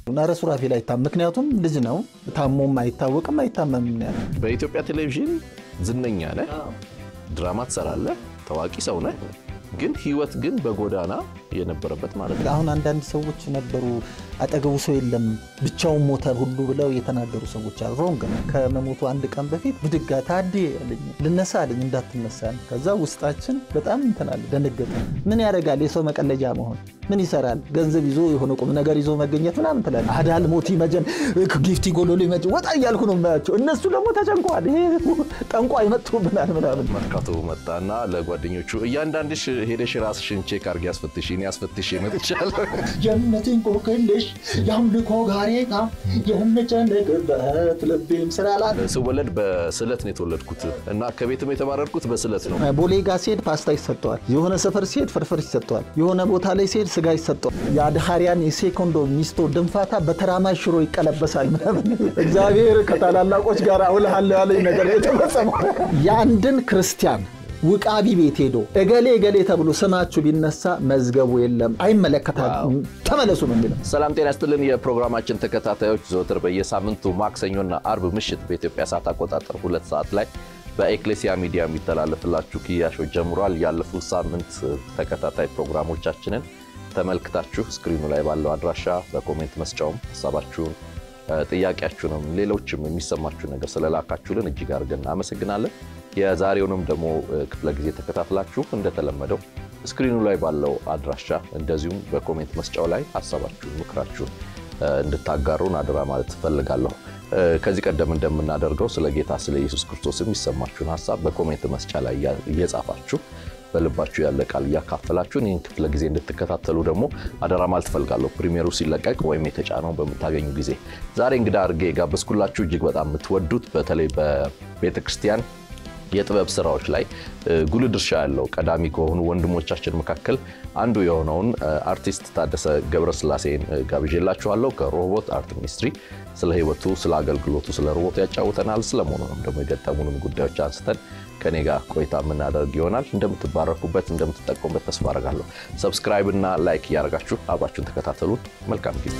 ኧረ ሱራፌል አይታመም። ምክንያቱም ልጅ ነው፣ ታሞም አይታወቅም አይታመምም ያለ በኢትዮጵያ ቴሌቪዥን ዝነኛ ነህ፣ ድራማ ትሰራለህ፣ ታዋቂ ሰው ነህ። ግን ህይወት ግን በጎዳና የነበረበት ማለት ነው። አሁን አንዳንድ ሰዎች ነበሩ አጠገቡ ሰው የለም ብቻውን ሞተ ሁሉ ብለው የተናገሩ ሰዎች አሉ። ሮንግ ነው። ከመሞቱ አንድ ቀን በፊት ብድጋ ታዴ አለኝ ልነሳ አለኝ እንዳትነሳ ነው። ከዛ ውስጣችን በጣም እንትናል ደነገጠ። ምን ያደርጋል የሰው መቀለጃ መሆን ምን ይሰራል? ገንዘብ ይዞ የሆነ ቁም ነገር ይዞ መገኘት ምናምን ትላለህ። አዳል ሞቲ መጀን ጊፍቲ ጎሎሎ መጀ ወጣ እያልኩ ነው የማያቸው። እነሱ ደግሞ ተጨንቀዋል። ይሄ ጠንቋይ መጥቶብናል ምናምን መርካቶ መጣና ለጓደኞቹ እያንዳንድሽ ሄደሽ ራስሽን ቼክ አድርጊ ያስፈትሽ እኔ ያስፈትሽ መጥቻለሁ። ጀነትን ቆቅልሽ የአምልኮ ጋሬጣ የምጨነቅበት ልቤም ስላላት ስወለድ በስለት ነው የተወለድኩት እና ከቤትም የተባረርኩት በስለት ነው። ቦሌ ጋ ሲሄድ ፓስታ ይሰጠዋል። የሆነ ሰፈር ሲሄድ ፍርፍር ይሰጠዋል። የሆነ ቦታ ላይ ሲሄድ ስጋ ይሰጠዋል። የአድሃሪያን የሴኮንዶ ሚስቶ ድንፋታ በተራማጅ ሽሮ ይቀለበሳል ምናምን። እግዚአብሔር ከታላላቆች ጋር አውልሃለሁ ያለኝ ነገር የተፈጸመው የአንድን ክርስቲያን ውቃቢ ቤት ሄዶ እገሌ እገሌ ተብሎ ስማችሁ ቢነሳ መዝገቡ የለም፣ አይመለከታል፣ ተመለሱ ነው የሚለው። ሰላም ጤና ይስጥልን የፕሮግራማችን ተከታታዮች ዘወትር በየሳምንቱ ማክሰኞና አርብ ምሽት በኢትዮጵያ ሰዓት አቆጣጠር ሁለት ሰዓት ላይ በኤክሌሲያ ሚዲያ የሚተላለፍላችሁ ክያሾ ጀምሯል። ያለፉት ሳምንት ተከታታይ ፕሮግራሞቻችንን ተመልክታችሁ ስክሪኑ ላይ ባለው አድራሻ በኮሜንት መስጫውም ሀሳባችሁን ጥያቄያችሁንም ሌሎችም የሚሰማችሁ ነገር ስለላካችሁልን እጅግ አድርገን እናመሰግናለን። የዛሬውንም ደግሞ ክፍለ ጊዜ ተከታትላችሁ እንደተለመደው ስክሪኑ ላይ ባለው አድራሻ እንደዚሁም በኮሜንት መስጫው ላይ ሀሳባችሁን፣ ምክራችሁን እንድታጋሩን አደራ ማለት እፈልጋለሁ። ከዚህ ቀደም እንደምናደርገው ስለ ጌታ ስለ ኢየሱስ ክርስቶስ የሚሰማችሁን ሀሳብ በኮሜንት መስጫ ላይ እየጻፋችሁ በልባችሁ ያለ ቃል እያካፈላችሁን ይህን ክፍለ ጊዜ እንድትከታተሉ ደግሞ አደራ ማለት እፈልጋለሁ። ፕሪሚየሩ ሲለቀቅ ወይም የተጫነው በምታገኙ ጊዜ ዛሬ እንግዳ አድርጌ የጋበዝኩላችሁ እጅግ በጣም የምትወዱት በተለይ በቤተ ክርስቲያን የጥበብ ስራዎች ላይ ጉልህ ድርሻ ያለው ቀዳሚ ከሆኑ ወንድሞቻችን መካከል አንዱ የሆነውን አርቲስት ታደሰ ገብረስላሴን ጋብዤላችኋለሁ። ከሮቦት አርት ሚኒስትሪ ስለ ሕይወቱ፣ ስለ አገልግሎቱ፣ ስለ ሮቦት ያጫውተናል። ስለመሆኑንም ደግሞ የገጠሙንም ጉዳዮች አንስተን ከኔ ጋር ቆይታ የምናደርግ ይሆናል። እንደምትባረኩበት፣ እንደምትጠቀሙበት ተስፋ አደርጋለሁ። ሰብስክራይብ እና ላይክ እያደረጋችሁ አብራችሁን ተከታተሉን። መልካም ጊዜ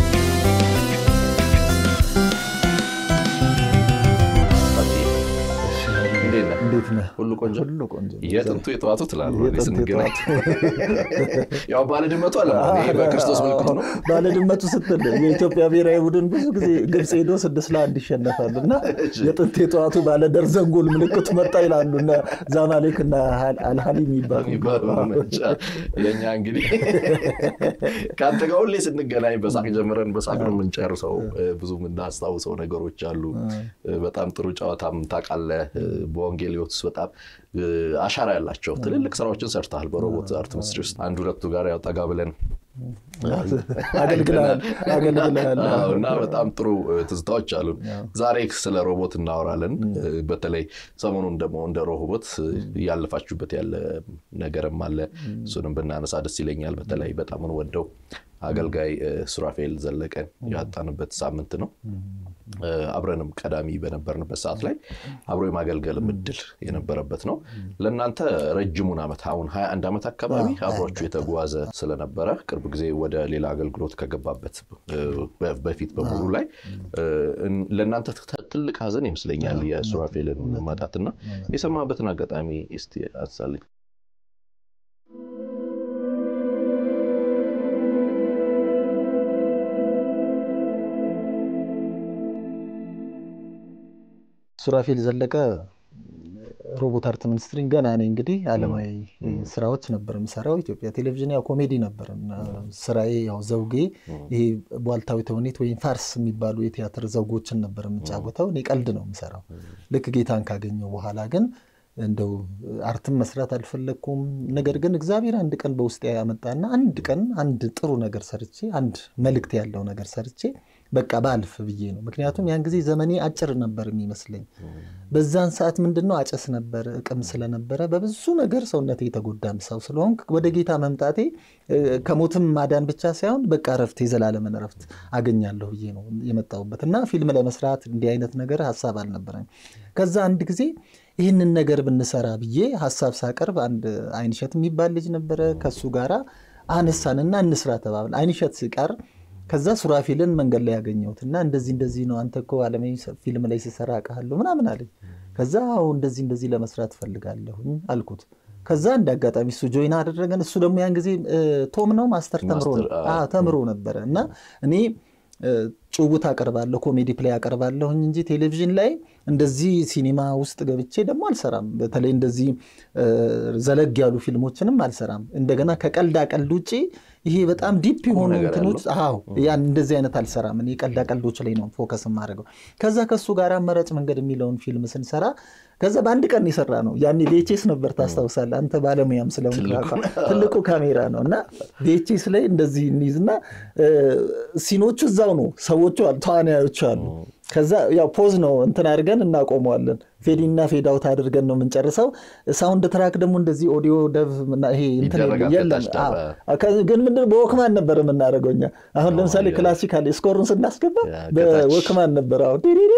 እንዴት ነህ? ሁሉ ቆንጆ ሁሉ ቆንጆ። የጥንቱ የጠዋቱ ትላለህ የጥንቱ ስንገናኝ። ያው ባለድመቱ አለ በክርስቶስ ምልክቱ ነው። ባለድመቱ ስትል የኢትዮጵያ ብሔራዊ ቡድን ብዙ ጊዜ ግብፅ ሄዶ ስድስት ለአንድ ይሸነፋል እና የጥንት የጠዋቱ ባለደርዘን ጎል ምልክቱ መጣ ይላሉ እና ዛማሌክ እና አልሃሊ የሚባሉ የእኛ እንግዲህ ከአንተ ጋር ሁሌ ስንገናኝ በሳቅ ጀምረን በሳቅ ነው የምንጨርሰው። ብዙ የምናስታውሰው ነገሮች አሉ። በጣም ጥሩ ጨዋታም ታውቃለህ። በወንጌል ሕይወት ውስጥ በጣም አሻራ ያላቸው ትልልቅ ስራዎችን ሰርተሃል። በሮቦት አርት ሚኒስትሪ ውስጥ አንድ ሁለቱ ጋር ያው ጠጋ ብለን አገልግለሃል እና በጣም ጥሩ ትዝታዎች አሉን። ዛሬ ስለ ሮቦት እናወራለን። በተለይ ሰሞኑን ደግሞ እንደ ሮቦት እያለፋችሁበት ያለ ነገርም አለ። እሱንም ብናነሳ ደስ ይለኛል። በተለይ በጣም እንወደው አገልጋይ ሱራፌል ዘለቀን ያጣንበት ሳምንት ነው። አብረንም ቀዳሚ በነበርንበት ሰዓት ላይ አብሮ የማገልገል እድል የነበረበት ነው። ለእናንተ ረጅሙን ዓመት አሁን 21 ዓመት አካባቢ አብሯችሁ የተጓዘ ስለነበረ ቅርብ ጊዜ ወደ ሌላ አገልግሎት ከገባበት በፊት በሙሉ ላይ ለእናንተ ትልቅ ሀዘን ይመስለኛል የሱራፌልን ማጣትና የሰማበትን አጋጣሚ እስቲ አሳልኝ። ሱራፌል ዘለቀ ሮቦት አርት ሚኒስትሪን ገና እኔ እንግዲህ አለማዊ ስራዎች ነበር የምሰራው። ኢትዮጵያ ቴሌቪዥን ያው ኮሜዲ ነበር ስራዬ። ያው ዘውጌ ይሄ ቧልታዊ ተውኔት ወይም ፋርስ የሚባሉ የቲያትር ዘውጎችን ነበር የምጫወተው። እኔ ቀልድ ነው የምሰራው። ልክ ጌታን ካገኘው በኋላ ግን እንደው አርትን መስራት አልፈለግኩም። ነገር ግን እግዚአብሔር አንድ ቀን በውስጥ ያመጣና አንድ ቀን አንድ ጥሩ ነገር ሰርቼ አንድ መልእክት ያለው ነገር ሰርቼ በቃ ባልፍ ብዬ ነው። ምክንያቱም ያን ጊዜ ዘመኔ አጭር ነበር የሚመስለኝ። በዛን ሰዓት ምንድን ነው አጨስ ነበር፣ እቅም ስለነበረ በብዙ ነገር ሰውነቴ የተጎዳም ሰው ስለሆንክ ወደ ጌታ መምጣቴ ከሞትም ማዳን ብቻ ሳይሆን በቃ እረፍት፣ የዘላለምን እረፍት አገኛለሁ ብዬ ነው የመጣሁበት እና ፊልም ለመስራት እንዲህ አይነት ነገር ሀሳብ አልነበረኝ። ከዛ አንድ ጊዜ ይህንን ነገር ብንሰራ ብዬ ሀሳብ ሳቀርብ አንድ አይንሸት የሚባል ልጅ ነበረ። ከሱ ጋራ አነሳንና እንስራ ተባብል። አይንሸት ሲቀር ከዛ ሱራፊልን መንገድ ላይ ያገኘሁት እና እንደዚህ እንደዚህ ነው አንተ እኮ ዓለማዊ ፊልም ላይ ሲሰራ አውቃለሁ ምናምን አለኝ። ከዛ አዎ እንደዚህ እንደዚህ ለመስራት እፈልጋለሁኝ አልኩት። ከዛ እንደ አጋጣሚ እሱ ጆይን አደረገን። እሱ ደግሞ ያን ጊዜ ቶም ነው ማስተር ተምሮ ተምሮ ነበረ እና እኔ ጭውውት አቀርባለሁ፣ ኮሜዲ ፕሌይ አቀርባለሁኝ እንጂ ቴሌቪዥን ላይ እንደዚህ ሲኒማ ውስጥ ገብቼ ደግሞ አልሰራም። በተለይ እንደዚህ ዘለግ ያሉ ፊልሞችንም አልሰራም። እንደገና ከቀልዳ ቀልድ ውጭ ይሄ በጣም ዲፕ የሆኑ እንትኖች አዎ፣ ያን እንደዚህ አይነት አልሰራም። እኔ ቀልዳ ቀልዶች ላይ ነው ፎከስ የማደርገው። ከዛ ከሱ ጋር አማራጭ መንገድ የሚለውን ፊልም ስንሰራ ከዛ በአንድ ቀን የሰራ ነው። ያኔ ቪኤችኤስ ነበር ታስታውሳለህ አንተ ባለሙያም ስለሆንክ ትልቁ ካሜራ ነው እና ቪኤችኤስ ላይ እንደዚህ እንይዝና ሲኖቹ እዛው ነው፣ ሰዎቹ ተዋናዮቹ አሉ። ከዛ ያው ፖዝ ነው እንትን አድርገን እናቆመዋለን። ፌዲና ፌድ አውት አድርገን ነው የምንጨርሰው። ሳውንድ ትራክ ደግሞ እንደዚህ ኦዲዮ ደቭ ይሄ እንትን የለም። ግን ምንድን በወክማን ነበር የምናደርገው እኛ። አሁን ለምሳሌ ክላሲካል ስኮሩን ስናስገባ በወክማን ነበር። አሁን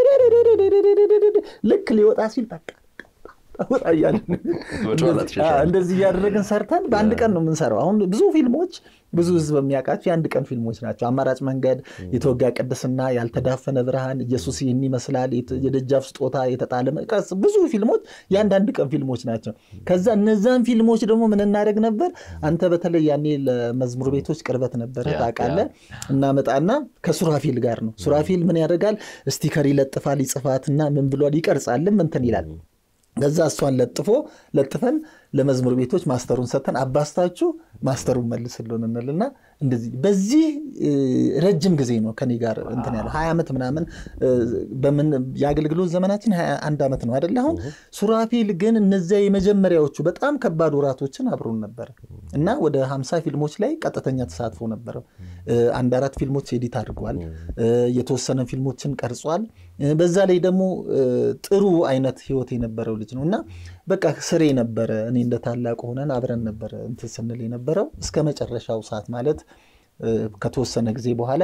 ልክ ሊወጣ ሲል በቃ ወጣ እያለን እንደዚህ እያደረግን ሰርተን በአንድ ቀን ነው የምንሰራው። አሁን ብዙ ፊልሞች ብዙ ህዝብ የሚያውቃቸው የአንድ ቀን ፊልሞች ናቸው። አማራጭ መንገድ፣ የተወጋ ቅድስና፣ ያልተዳፈነ ብርሃን፣ ኢየሱስ ይህን ይመስላል፣ የደጃፍ ስጦታ፣ የተጣለ መቀስ፣ ብዙ ፊልሞች የአንዳንድ ቀን ፊልሞች ናቸው። ከዛ እነዛን ፊልሞች ደግሞ ምን እናደርግ ነበር? አንተ በተለይ ያኔ ለመዝሙር ቤቶች ቅርበት ነበረ ታውቃለህ። እናመጣና ከሱራፊል ጋር ነው። ሱራፊል ምን ያደርጋል? ስቲከር ይለጥፋል፣ ይጽፋትና ምን ብሏል፣ ይቀርጻልም እንትን ይላል ከዛ እሷን ለጥፎ ለጥፈን ለመዝሙር ቤቶች ማስተሩን ሰጥተን አባስታችሁ ማስተሩን መልስልን እንልና እንደዚህ በዚህ ረጅም ጊዜ ነው ከኔ ጋር እንትን ያለ ሀያ ዓመት ምናምን በምን የአገልግሎት ዘመናችን ሀያ አንድ ዓመት ነው አይደለ? አሁን ሱራፊል ግን እነዚያ የመጀመሪያዎቹ በጣም ከባድ ወራቶችን አብሮን ነበረ እና ወደ ሀምሳ ፊልሞች ላይ ቀጥተኛ ተሳትፎ ነበረው። አንድ አራት ፊልሞች ኤዲት አድርጓል። የተወሰነ ፊልሞችን ቀርጿል። በዛ ላይ ደግሞ ጥሩ አይነት ህይወት የነበረው ልጅ ነው እና በቃ ስሬ ነበረ። እኔ እንደ ታላቅ ሆነን አብረን ነበረ እንትን ስንል የነበረው እስከ መጨረሻው ሰዓት ማለት ከተወሰነ ጊዜ በኋላ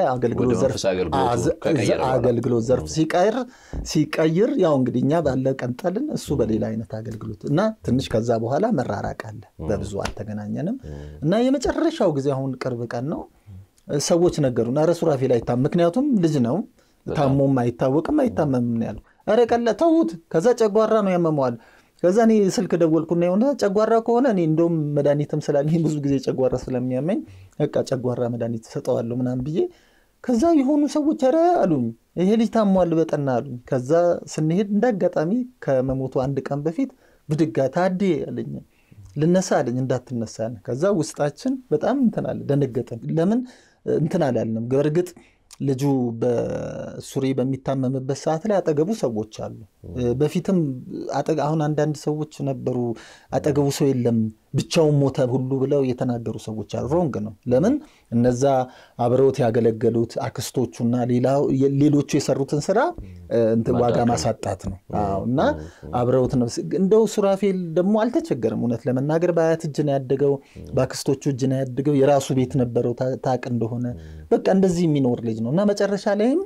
አገልግሎት ዘርፍ ሲቀይር ሲቀይር ያው እንግዲህ እኛ ባለ ቀንጠልን እሱ በሌላ አይነት አገልግሎት እና ትንሽ ከዛ በኋላ መራራቅ አለ። በብዙ አልተገናኘንም እና የመጨረሻው ጊዜ አሁን ቅርብ ቀን ነው ሰዎች ነገሩን፣ ኧረ ሱራፌል አይታመም፣ ምክንያቱም ልጅ ነው ታሞም አይታወቅም አይታመምም ነው ያለው። ኧረ ቀላ ተዉት። ከዛ ጨጓራ ነው ያመመዋል። ከዛ እኔ ስልክ ደወልኩና የሆነ ጨጓራ ከሆነ እኔ እንደውም መድኃኒትም ስላለኝ ብዙ ጊዜ ጨጓራ ስለሚያመኝ በቃ ጨጓራ መድኃኒት ሰጠዋለሁ ምናምን ብዬ ከዛ የሆኑ ሰዎች ኧረ አሉኝ ይሄ ልጅ ታሟል በጠና አሉኝ። ከዛ ስንሄድ እንዳጋጣሚ ከመሞቱ አንድ ቀን በፊት ብድጋ ታዴ አለኝ ልነሳ አለኝ እንዳትነሳ አለ። ከዛ ውስጣችን በጣም እንትን አለ ደነገጠን። ለምን እንትን አላልንም። በእርግጥ ልጁ በሱሪ በሚታመምበት ሰዓት ላይ አጠገቡ ሰዎች አሉ። በፊትም አሁን አንዳንድ ሰዎች ነበሩ አጠገቡ ሰው የለም ብቻውን ሞተ ሁሉ ብለው የተናገሩ ሰዎች አሉ። ሮንግ ነው። ለምን እነዛ አብረውት ያገለገሉት አክስቶቹና ሌሎቹ የሰሩትን ስራ ዋጋ ማሳጣት ነው እና አብረውት ነው። እንደው ሱራፌል ደግሞ አልተቸገረም። እውነት ለመናገር በአያት እጅ ነው ያደገው፣ በአክስቶቹ እጅ ነው ያደገው። የራሱ ቤት ነበረው ታቅ እንደሆነ በቃ እንደዚህ የሚኖር ልጅ ነው እና መጨረሻ ላይም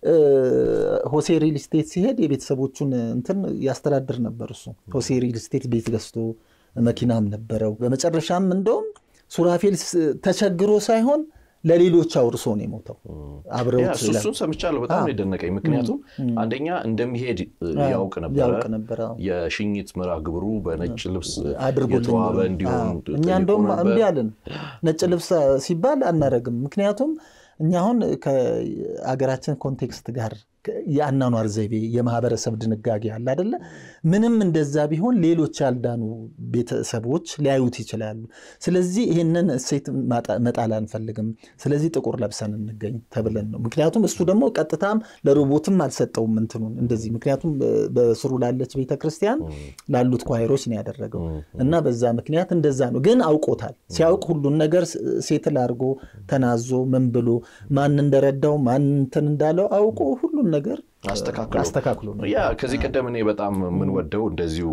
ሆሴ ሪል ስቴት ሲሄድ የቤተሰቦቹን እንትን ያስተዳድር ነበር እሱ። ሆሴ ሪል ስቴት ቤት ገዝቶ መኪናም ነበረው። በመጨረሻም እንደውም ሱራፌል ተቸግሮ ሳይሆን ለሌሎች አውርሶ ነው የሞተው። አብረውት እሱን ሰምቻለሁ። በጣም የደነቀኝ ምክንያቱም አንደኛ እንደሚሄድ ያውቅ ነበረ። የሽኝት መርሃ ግብሩ በነጭ ልብስ የተዋበ እንዲሆን እኛ እንደውም እምቢ አለን። ነጭ ልብስ ሲባል አናረግም። ምክንያቱም እኛ አሁን ከአገራችን ኮንቴክስት ጋር የአናኗር ዘይቤ የማህበረሰብ ድንጋጌ አለ አደለ? ምንም እንደዛ ቢሆን ሌሎች ያልዳኑ ቤተሰቦች ሊያዩት ይችላሉ። ስለዚህ ይህንን እሴት መጣል አንፈልግም። ስለዚህ ጥቁር ለብሰን እንገኝ ተብለን ነው። ምክንያቱም እሱ ደግሞ ቀጥታም ለሮቦትም አልሰጠውም እንትኑን እንደዚህ። ምክንያቱም በስሩ ላለች ቤተክርስቲያን ላሉት ኳይሮች ነው ያደረገው እና በዛ ምክንያት እንደዛ ነው። ግን አውቆታል። ሲያውቅ ሁሉን ነገር ሴትል አድርጎ ተናዞ ምን ብሎ ማን እንደረዳው ማን እንትን እንዳለው አውቆ ሁሉን ነገር አስተካክሎ ነው። ያ ከዚህ ቀደም እኔ በጣም የምንወደው እንደዚሁ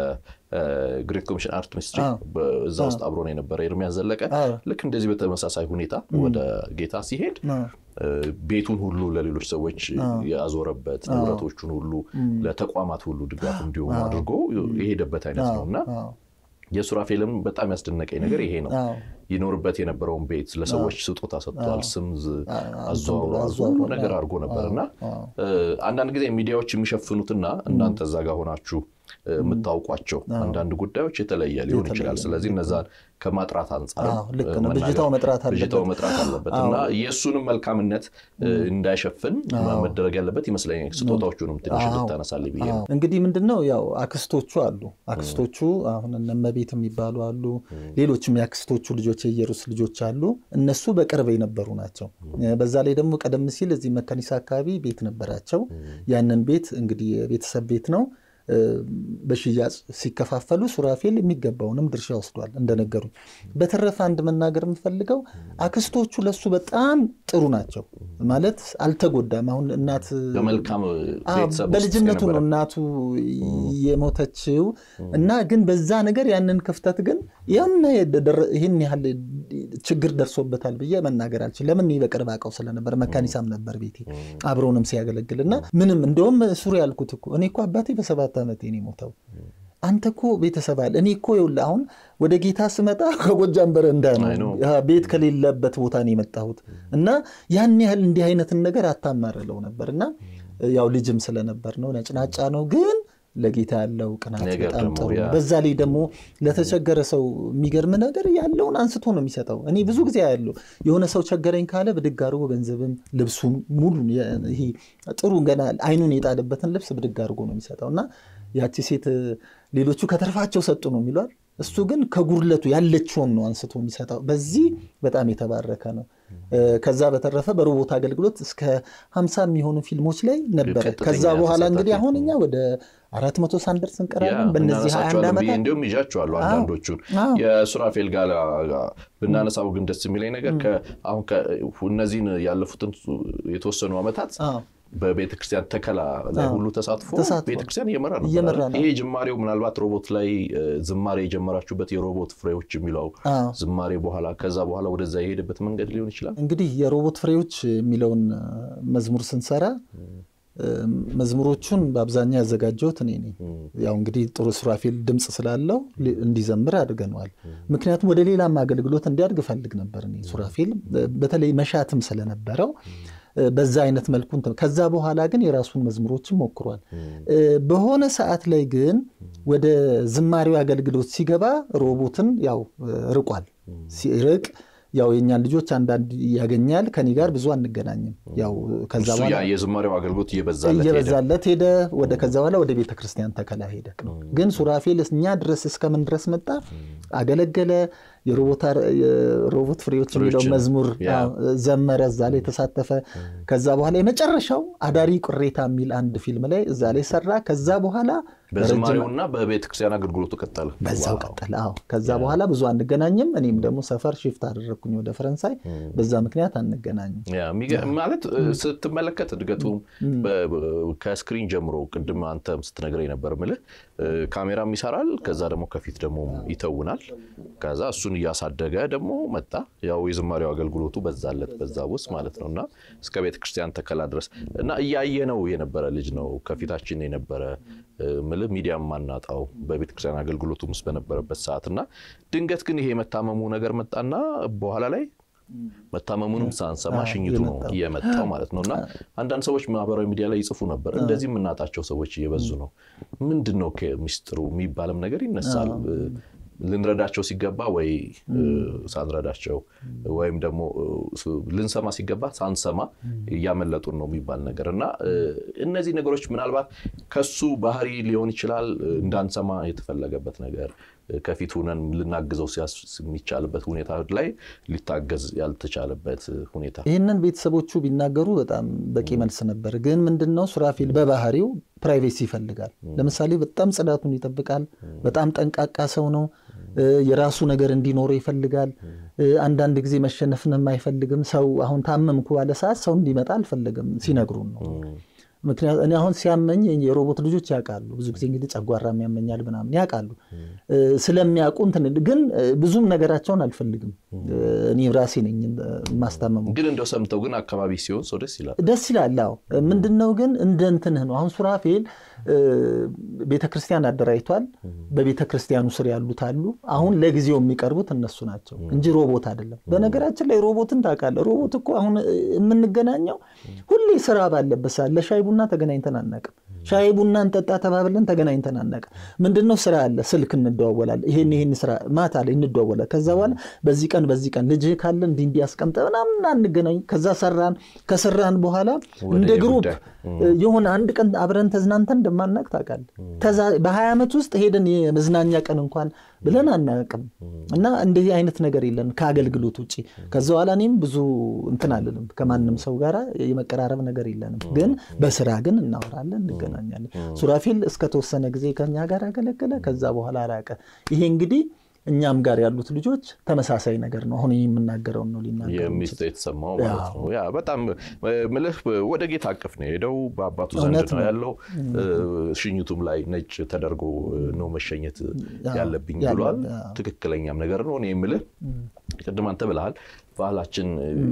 በግሬት ኮሚሽን አርት ሚኒስትሪ እዛ ውስጥ አብሮን የነበረ ኤርሚያስ ዘለቀ ልክ እንደዚህ በተመሳሳይ ሁኔታ ወደ ጌታ ሲሄድ ቤቱን ሁሉ ለሌሎች ሰዎች ያዞረበት ንብረቶቹን ሁሉ ለተቋማት ሁሉ ድጋፍ እንዲሆኑ አድርጎ የሄደበት አይነት ነው እና የሱራፌልም በጣም ያስደነቀኝ ነገር ይሄ ነው። ይኖርበት የነበረውን ቤት ለሰዎች ስጦታ ሰጥቷል። ስም አዘዋውሮ ነገር አድርጎ ነበር እና አንዳንድ ጊዜ ሚዲያዎች የሚሸፍኑትና እናንተ እዛ ጋር ሆናችሁ የምታውቋቸው አንዳንድ ጉዳዮች የተለየ ሊሆን ይችላል። ስለዚህ እነዛን ከማጥራት አንጻር ብዥታው መጥራት አለበት እና የእሱንም መልካምነት እንዳይሸፍን መደረግ ያለበት ይመስለኛል። ስጦታዎቹንም ትንሽ ልታነሳል ብዬ ነው። እንግዲህ ምንድን ነው ያው አክስቶቹ አሉ። አክስቶቹ አሁን እነመቤት የሚባሉ አሉ። ሌሎችም የአክስቶቹ ልጆች የኢየሩስ ልጆች አሉ። እነሱ በቅርብ የነበሩ ናቸው። በዛ ላይ ደግሞ ቀደም ሲል እዚህ መከኒሳ አካባቢ ቤት ነበራቸው። ያንን ቤት እንግዲህ የቤተሰብ ቤት ነው በሽያጭ ሲከፋፈሉ ሱራፌል የሚገባውንም ድርሻ ወስዷል እንደነገሩኝ። በተረፈ አንድ መናገር የምፈልገው አክስቶቹ ለሱ በጣም ጥሩ ናቸው ማለት አልተጎዳም። አሁን እናት በልጅነቱ ነው እናቱ የሞተችው እና ግን በዛ ነገር ያንን ክፍተት ግን ይህን ያህል ችግር ደርሶበታል ብዬ መናገር አልችል። ለምን በቅርብ አውቀው ስለነበር መካኒሳም ነበር ቤቴ አብረውንም ሲያገለግል እና ምንም እንደውም ሱሪ ያልኩት እኮ እኔ እኮ አባቴ በሰባት ዓመቴ ነው የሞተው። አንተ እኮ ቤተሰብ አለ። እኔ እኮ ይኸውልህ አሁን ወደ ጌታ ስመጣ ከጎጃም በረንዳ ነው ቤት ከሌለበት ቦታ ነው የመጣሁት እና ያን ያህል እንዲህ አይነትን ነገር አታማርለው ነበር እና ያው ልጅም ስለነበር ነው ነጭናጫ ነው ግን ለጌታ ያለው ቅናት በጣም ጥሩ ነው። በዛ ላይ ደግሞ ለተቸገረ ሰው የሚገርም ነገር ያለውን አንስቶ ነው የሚሰጠው። እኔ ብዙ ጊዜ ያለው የሆነ ሰው ቸገረኝ ካለ ብድግ አድርጎ ገንዘብም ልብሱም ሙሉ ይሄ ጥሩ ገና አይኑን የጣለበትን ልብስ ብድግ አድርጎ ነው የሚሰጠው እና ያቺ ሴት ሌሎቹ ከተርፋቸው ሰጡ ነው የሚሏል። እሱ ግን ከጉድለቱ ያለችውን ነው አንስቶ የሚሰጠው። በዚህ በጣም የተባረከ ነው። ከዛ በተረፈ በሮቦት አገልግሎት እስከ ሀምሳ የሚሆኑ ፊልሞች ላይ ነበረ። ከዛ በኋላ እንግዲህ አሁን እኛ ወደ አራት መቶ ሳንደርስ እንቀራለን። በእነዚህ ሀያ አንድ ዓመታት እንዲሁም ይዣቸዋለሁ አንዳንዶቹን የሱራፌል ጋር ብናነሳው ግን ደስ የሚለኝ ነገር አሁን እነዚህን ያለፉትን የተወሰኑ ዓመታት በቤተ ክርስቲያን ተከላ ላይ ሁሉ ተሳትፎ ቤተ ክርስቲያን እየመራ ነው። ይሄ ጅማሬው ምናልባት ሮቦት ላይ ዝማሬ የጀመራችሁበት የሮቦት ፍሬዎች የሚለው ዝማሬ በኋላ ከዛ በኋላ ወደዛ የሄደበት መንገድ ሊሆን ይችላል። እንግዲህ የሮቦት ፍሬዎች የሚለውን መዝሙር ስንሰራ መዝሙሮቹን በአብዛኛው ያዘጋጀሁት እኔ ነኝ። ያው እንግዲህ ጥሩ ሱራፌል ድምፅ ስላለው እንዲዘምር አድርገነዋል። ምክንያቱም ወደ ሌላም አገልግሎት እንዲያድግ እፈልግ ነበር እኔ ሱራፌል በተለይ መሻትም ስለነበረው በዛ አይነት መልኩ ከዛ በኋላ ግን የራሱን መዝሙሮችን ሞክሯል። በሆነ ሰዓት ላይ ግን ወደ ዝማሬው አገልግሎት ሲገባ ሮቦትን ያው ርቋል። ሲርቅ ያው የእኛን ልጆች አንዳንድ ያገኛል። ከኔ ጋር ብዙ አንገናኝም። ያው ከዛ በኋላ የዝማሬው አገልግሎት እየበዛለት ሄደ። ወደ ከዛ በኋላ ወደ ቤተ ክርስቲያን ተከላ ሄደ። ግን ሱራፌል እኛ ድረስ እስከምን ድረስ መጣ፣ አገለገለ። የሮቦት ፍሬዎች የሚለው መዝሙር ዘመረ፣ እዛ ላይ ተሳተፈ። ከዛ በኋላ የመጨረሻው አዳሪ ቅሬታ የሚል አንድ ፊልም ላይ እዛ ላይ ሰራ። ከዛ በኋላ በዝማሬውና በቤተ ክርስቲያን አገልግሎቱ ቀጠለ፣ በዛው ቀጠለ። አዎ ከዛ በኋላ ብዙ አንገናኝም። እኔም ደግሞ ሰፈር ሽፍት አደረግኩኝ ወደ ፈረንሳይ። በዛ ምክንያት አንገናኝም። ማለት ስትመለከት እድገቱም ከስክሪን ጀምሮ ቅድም አንተም ስትነግረኝ ነበር ምልህ ካሜራም ይሰራል፣ ከዛ ደግሞ ከፊት ደግሞ ይተውናል። ከዛ እሱን እያሳደገ ደግሞ መጣ። ያው የዝማሬው አገልግሎቱ በዛለት በዛ ውስጥ ማለት ነው እና እስከ ቤተ ክርስቲያን ተከላ ድረስ እና እያየ ነው የነበረ ልጅ ነው ከፊታችን የነበረ ምልህ ሚዲያ ማናጣው በቤተ ክርስቲያን አገልግሎቱም ውስጥ በነበረበት ሰዓት እና ድንገት ግን ይሄ የመታመሙ ነገር መጣና በኋላ ላይ መታመሙንም ሳንሰማ ሽኝቱ ነው እየመጣው ማለት ነው። እና አንዳንድ ሰዎች ማህበራዊ ሚዲያ ላይ ይጽፉ ነበር፣ እንደዚህ የምናጣቸው ሰዎች እየበዙ ነው፣ ምንድን ነው ሚስጥሩ የሚባልም ነገር ይነሳል። ልንረዳቸው ሲገባ ወይ ሳንረዳቸው ወይም ደግሞ ልንሰማ ሲገባ ሳንሰማ እያመለጡን ነው የሚባል ነገር እና እነዚህ ነገሮች ምናልባት ከሱ ባህሪ ሊሆን ይችላል እንዳንሰማ የተፈለገበት ነገር ከፊት ሁነን ልናግዘው የሚቻልበት ሁኔታ ላይ ሊታገዝ ያልተቻለበት ሁኔታ ይህንን ቤተሰቦቹ ቢናገሩ በጣም በቂ መልስ ነበር። ግን ምንድነው ሱራፌል በባህሪው ፕራይቬሲ ይፈልጋል። ለምሳሌ በጣም ጽዳቱን ይጠብቃል። በጣም ጠንቃቃ ሰው ነው። የራሱ ነገር እንዲኖረው ይፈልጋል። አንዳንድ ጊዜ መሸነፍንም አይፈልግም። ሰው አሁን ታመምኩ ባለ ሰዓት ሰው እንዲመጣ አልፈለግም። ሲነግሩን ነው ምክንያቱ እኔ አሁን ሲያመኝ የሮቦት ልጆች ያውቃሉ። ብዙ ጊዜ እንግዲህ ጨጓራም ያመኛል ምናምን ያውቃሉ። ስለሚያውቁ እንትን ግን ብዙም ነገራቸውን አልፈልግም። እኔ ራሴ ነኝ የማስታመሙ። ግን እንደው ሰምተው ግን አካባቢ ሲሆን ሰው ደስ ይላል ደስ ይላል። አዎ ምንድነው ግን እንደ እንትንህ ነው። አሁን ሱራፌል ቤተ ክርስቲያን አደራጅቷል። በቤተ ክርስቲያኑ ስር ያሉት አሉ። አሁን ለጊዜው የሚቀርቡት እነሱ ናቸው እንጂ ሮቦት አይደለም። በነገራችን ላይ ሮቦትን ታውቃለህ። ሮቦት እኮ አሁን የምንገናኘው ሁሌ ስራ ባለበት ሰዓት ለሻይ ቡና ተገናኝተን አናውቅም። ሻይ ቡና እንጠጣ ተባብለን ተገናኝተን አናውቅም። ምንድነው ስራ አለ፣ ስልክ እንደዋወላለን። ይሄን ይሄን ስራ ማታ ላይ እንደዋወላለን። ከዛ በኋላ በዚህ ቀን በዚህ ቀን ልጅህ ካለ እንዲህ እንዲህ አስቀምጠ ምናምን አንገናኝ። ከዛ ሰራን። ከሰራን በኋላ እንደ ግሩፕ የሆነ አንድ ቀን አብረን ተዝናንተን እንደማናውቅ ታውቃለህ። በሀያ ዓመት ውስጥ ሄደን የመዝናኛ ቀን እንኳን ብለን አናውቅም። እና እንደዚህ አይነት ነገር የለን ከአገልግሎት ውጭ። ከዛ በኋላ እኔም ብዙ እንትን አልልም ከማንም ሰው ጋር የመቀራረብ ነገር የለንም። ግን በስራ ግን እናወራለን፣ እንገናኛለን። ሱራፌል እስከተወሰነ ጊዜ ከኛ ጋር አገለገለ። ከዛ በኋላ አራቀ። ይሄ እንግዲህ እኛም ጋር ያሉት ልጆች ተመሳሳይ ነገር ነው። አሁን የምናገረውን ነው ሊናገሩ የሚስት የተሰማው ማለት ነው። ያ በጣም ምልህ ወደ ጌታ አቅፍ ነው የሄደው። በአባቱ ዘንድ ነው ያለው። ሽኝቱም ላይ ነጭ ተደርጎ ነው መሸኘት ያለብኝ ብሏል። ትክክለኛም ነገር ነው። እኔ የምልህ ቅድም አንተ ብለሃል፣ ባህላችን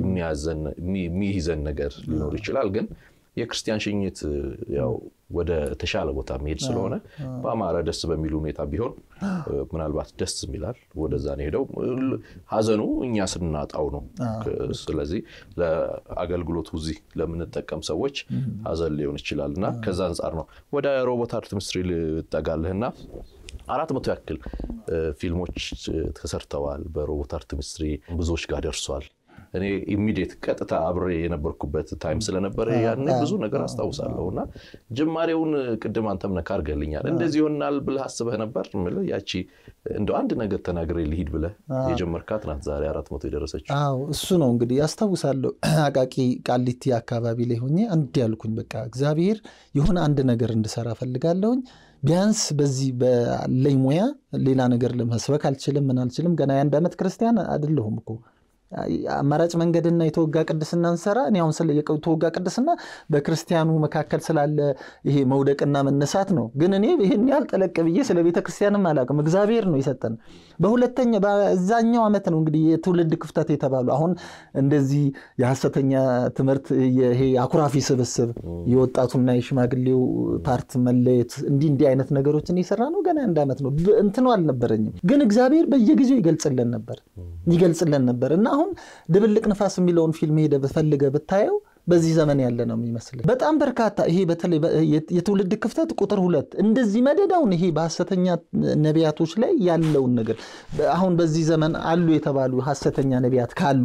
የሚይዘን ነገር ሊኖር ይችላል ግን የክርስቲያን ሽኝት ያው ወደ ተሻለ ቦታ መሄድ ስለሆነ በአማረ ደስ በሚል ሁኔታ ቢሆን ምናልባት ደስ ይላል። ወደዛ ነው ሄደው። ሀዘኑ እኛ ስናጣው ነው። ስለዚህ ለአገልግሎቱ እዚህ ለምንጠቀም ሰዎች ሀዘን ሊሆን ይችላል እና ከዛ አንጻር ነው ወደ ሮቦት አርት ሚኒስትሪ ልጠጋልህና አራት መቶ ያክል ፊልሞች ተሰርተዋል በሮቦት አርት ሚኒስትሪ ብዙዎች ጋር ደርሷል። እኔ ኢሚዲየት ቀጥታ አብሬ የነበርኩበት ታይም ስለነበረ ያን ብዙ ነገር አስታውሳለሁ እና ጅማሬውን ቅድም አንተም ነካ አድርገልኛል። እንደዚህ ይሆናል ብለህ አስበህ ነበር? የምልህ ያቺ እንደው አንድ ነገር ተናግሬ ልሂድ ብለህ የጀመርካት ናት ዛሬ አራት መቶ የደረሰችው። አዎ እሱ ነው እንግዲህ ያስታውሳለሁ። አቃቂ ቃሊቲ አካባቢ ላይ ሆኜ አንድ ያልኩኝ በቃ እግዚአብሔር የሆነ አንድ ነገር እንድሰራ ፈልጋለሁኝ ቢያንስ በዚህ ባለኝ ሙያ ሌላ ነገር ለመስበክ አልችልም፣ ምን አልችልም። ገና የአንድ ዓመት ክርስቲያን አይደለሁም እኮ አማራጭ መንገድና የተወጋ ቅድስና እንሰራ። እኔ አሁን ስለ የተወጋ ቅድስና በክርስቲያኑ መካከል ስላለ ይሄ መውደቅና መነሳት ነው። ግን እኔ ይህን ያህል ጠለቅ ብዬ ስለ ቤተ ክርስቲያንም አላውቅም። እግዚአብሔር ነው የሰጠን። በሁለተኛ በዛኛው ዓመት ነው እንግዲህ የትውልድ ክፍተት የተባሉ አሁን እንደዚህ የሐሰተኛ ትምህርት ይሄ አኩራፊ ስብስብ የወጣቱና የሽማግሌው ፓርት መለየት እንዲህ እንዲህ አይነት ነገሮችን የሰራ ነው። ገና አንድ ዓመት ነው። እንትኑ አልነበረኝም። ግን እግዚአብሔር በየጊዜው ይገልጽልን ነበር ይገልጽልን ነበር እና አሁን ድብልቅ ንፋስ የሚለውን ፊልም ሄደ ብፈልገ ብታየው በዚህ ዘመን ያለ ነው የሚመስል በጣም በርካታ ይሄ በተለይ የትውልድ ክፍተት ቁጥር ሁለት እንደዚህ መደዳውን ይሄ በሐሰተኛ ነቢያቶች ላይ ያለውን ነገር አሁን በዚህ ዘመን አሉ የተባሉ ሐሰተኛ ነቢያት ካሉ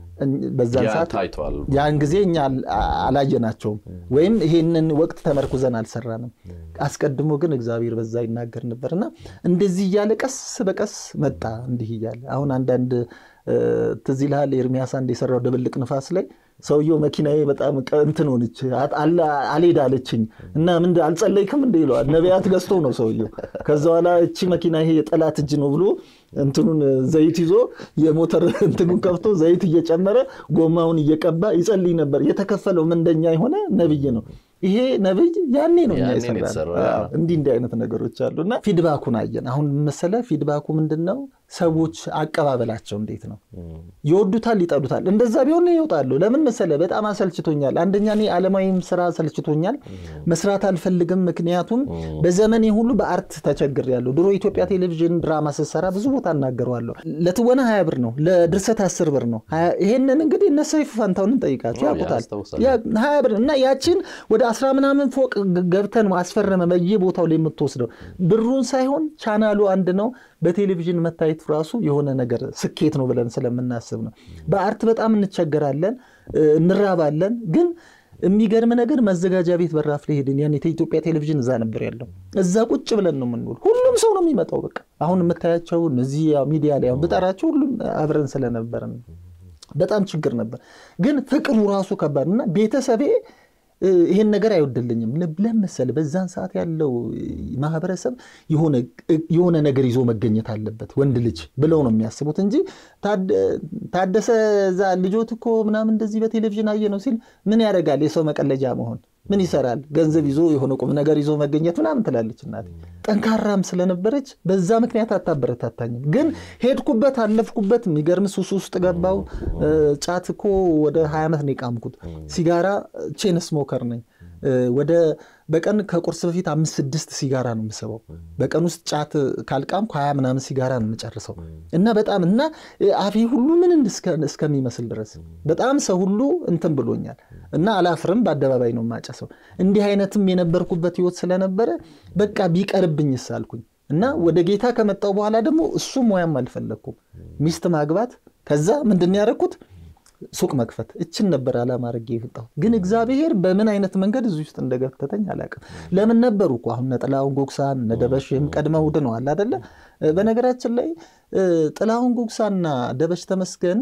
በዛን ሰዓት ያን ጊዜ እኛ አላየናቸውም ወይም ይሄንን ወቅት ተመርኩዘን አልሰራንም። አስቀድሞ ግን እግዚአብሔር በዛ ይናገር ነበርና እንደዚህ እያለ ቀስ በቀስ መጣ እንዲህ እያለ አሁን አንዳንድ ትዝ ይልሃል ኤርሚያስ አንድ የሰራው ድብልቅ ንፋስ ላይ ሰውየው መኪናዬ በጣም እንትን ሆነች አልሄድ አለችኝ እና ምን አልጸለይክም እንደ ይለዋል። ነቢያት ገዝቶ ነው ሰውየው። ከዛ በኋላ እቺ መኪና ይሄ የጠላት እጅ ነው ብሎ እንትኑን ዘይት ይዞ የሞተር እንትኑን ከፍቶ ዘይት እየጨመረ ጎማውን እየቀባ ይጸልይ ነበር። የተከፈለው ምንደኛ የሆነ ነብይ ነው። ይሄ ነብይ ያኔ ነው እኛ የሰራነው። እንዲህ እንዲህ አይነት ነገሮች አሉ እና ፊድባኩን አየን። አሁን መሰለ ፊድባኩ ምንድን ነው? ሰዎች አቀባበላቸው እንዴት ነው? ይወዱታል፣ ይጠሉታል። እንደዛ ቢሆን ይወጣሉ። ለምን መሰለ? በጣም አሰልችቶኛል። አንደኛ እኔ ዓለማዊም ስራ አሰልችቶኛል፣ መስራት አልፈልግም። ምክንያቱም በዘመኔ ሁሉ በአርት ተቸግሬያለሁ። ድሮ ኢትዮጵያ ቴሌቪዥን ድራማ ስትሰራ ብዙ ቦታ እናገረዋለሁ። ለትወና ሀያ ብር ነው፣ ለድርሰት አስር ብር ነው። ይሄንን እንግዲህ እነ ሰይፉ ፋንታሁንን ጠይቃቸው ያውቁታል። ሀያ ብር እና ያችን ወደ አስራ ምናምን ፎቅ ገብተን አስፈረመ በየቦታው ላይ የምትወስደው ብሩን ሳይሆን ቻናሉ አንድ ነው። በቴሌቪዥን መታየት ራሱ የሆነ ነገር ስኬት ነው ብለን ስለምናስብ ነው። በአርት በጣም እንቸገራለን፣ እንራባለን። ግን የሚገርም ነገር መዘጋጃ ቤት በራፍ ላይ ሄድን። ያን የኢትዮጵያ ቴሌቪዥን እዛ ነበር ያለው። እዛ ቁጭ ብለን ነው የምንውል። ሁሉም ሰው ነው የሚመጣው። በቃ አሁን የምታያቸው እነዚህ ሚዲያ ላይ ብጠራቸው ሁሉም አብረን ስለነበረን በጣም ችግር ነበር። ግን ፍቅሩ ራሱ ከባድ እና ቤተሰቤ ይሄን ነገር አይወድልኝም። ለመሰል በዛን ሰዓት ያለው ማህበረሰብ የሆነ ነገር ይዞ መገኘት አለበት ወንድ ልጅ ብለው ነው የሚያስቡት እንጂ ታደሰ ዛ ልጆት እኮ ምናምን እንደዚህ በቴሌቪዥን አየ ነው ሲል ምን ያደርጋል የሰው መቀለጃ መሆን ምን ይሰራል ገንዘብ ይዞ የሆነ ቁም ነገር ይዞ መገኘት ምናምን ትላለች እናቴ። ጠንካራም ስለነበረች በዛ ምክንያት አታበረታታኝም። ግን ሄድኩበት፣ አለፍኩበት። የሚገርም ሱስ ውስጥ ገባው። ጫት እኮ ወደ ሀያ ዓመት ነው የቃምኩት። ሲጋራ ቼን ስሞከር ነኝ። ወደ በቀን ከቁርስ በፊት አምስት ስድስት ሲጋራ ነው የምስበው። በቀን ውስጥ ጫት ካልቃምኩ ሀያ ምናምን ሲጋራ ነው የምጨርሰው እና በጣም እና አፌ ሁሉ ምን እስከሚመስል ድረስ በጣም ሰው ሁሉ እንትን ብሎኛል እና አላፍርም። በአደባባይ ነው የማጨሰው። እንዲህ አይነትም የነበርኩበት ህይወት ስለነበረ በቃ ቢቀርብኝስ አልኩኝ እና ወደ ጌታ ከመጣው በኋላ ደግሞ እሱ ሙያም አልፈለግኩም። ሚስት ማግባት ከዛ ምንድን ያደረኩት ሱቅ መክፈት እችን ነበር አላማ አድርጌ የወጣሁት። ግን እግዚአብሔር በምን አይነት መንገድ እዚህ ውስጥ እንደገተተኝ አላውቅም። ለምን ነበሩ እኮ አሁን ጥላሁን ጉግሳን እነ ደበሽም ቀድመው ድነዋል አይደለ? በነገራችን ላይ ጥላሁን ጉግሳና ደበሽ ተመስገን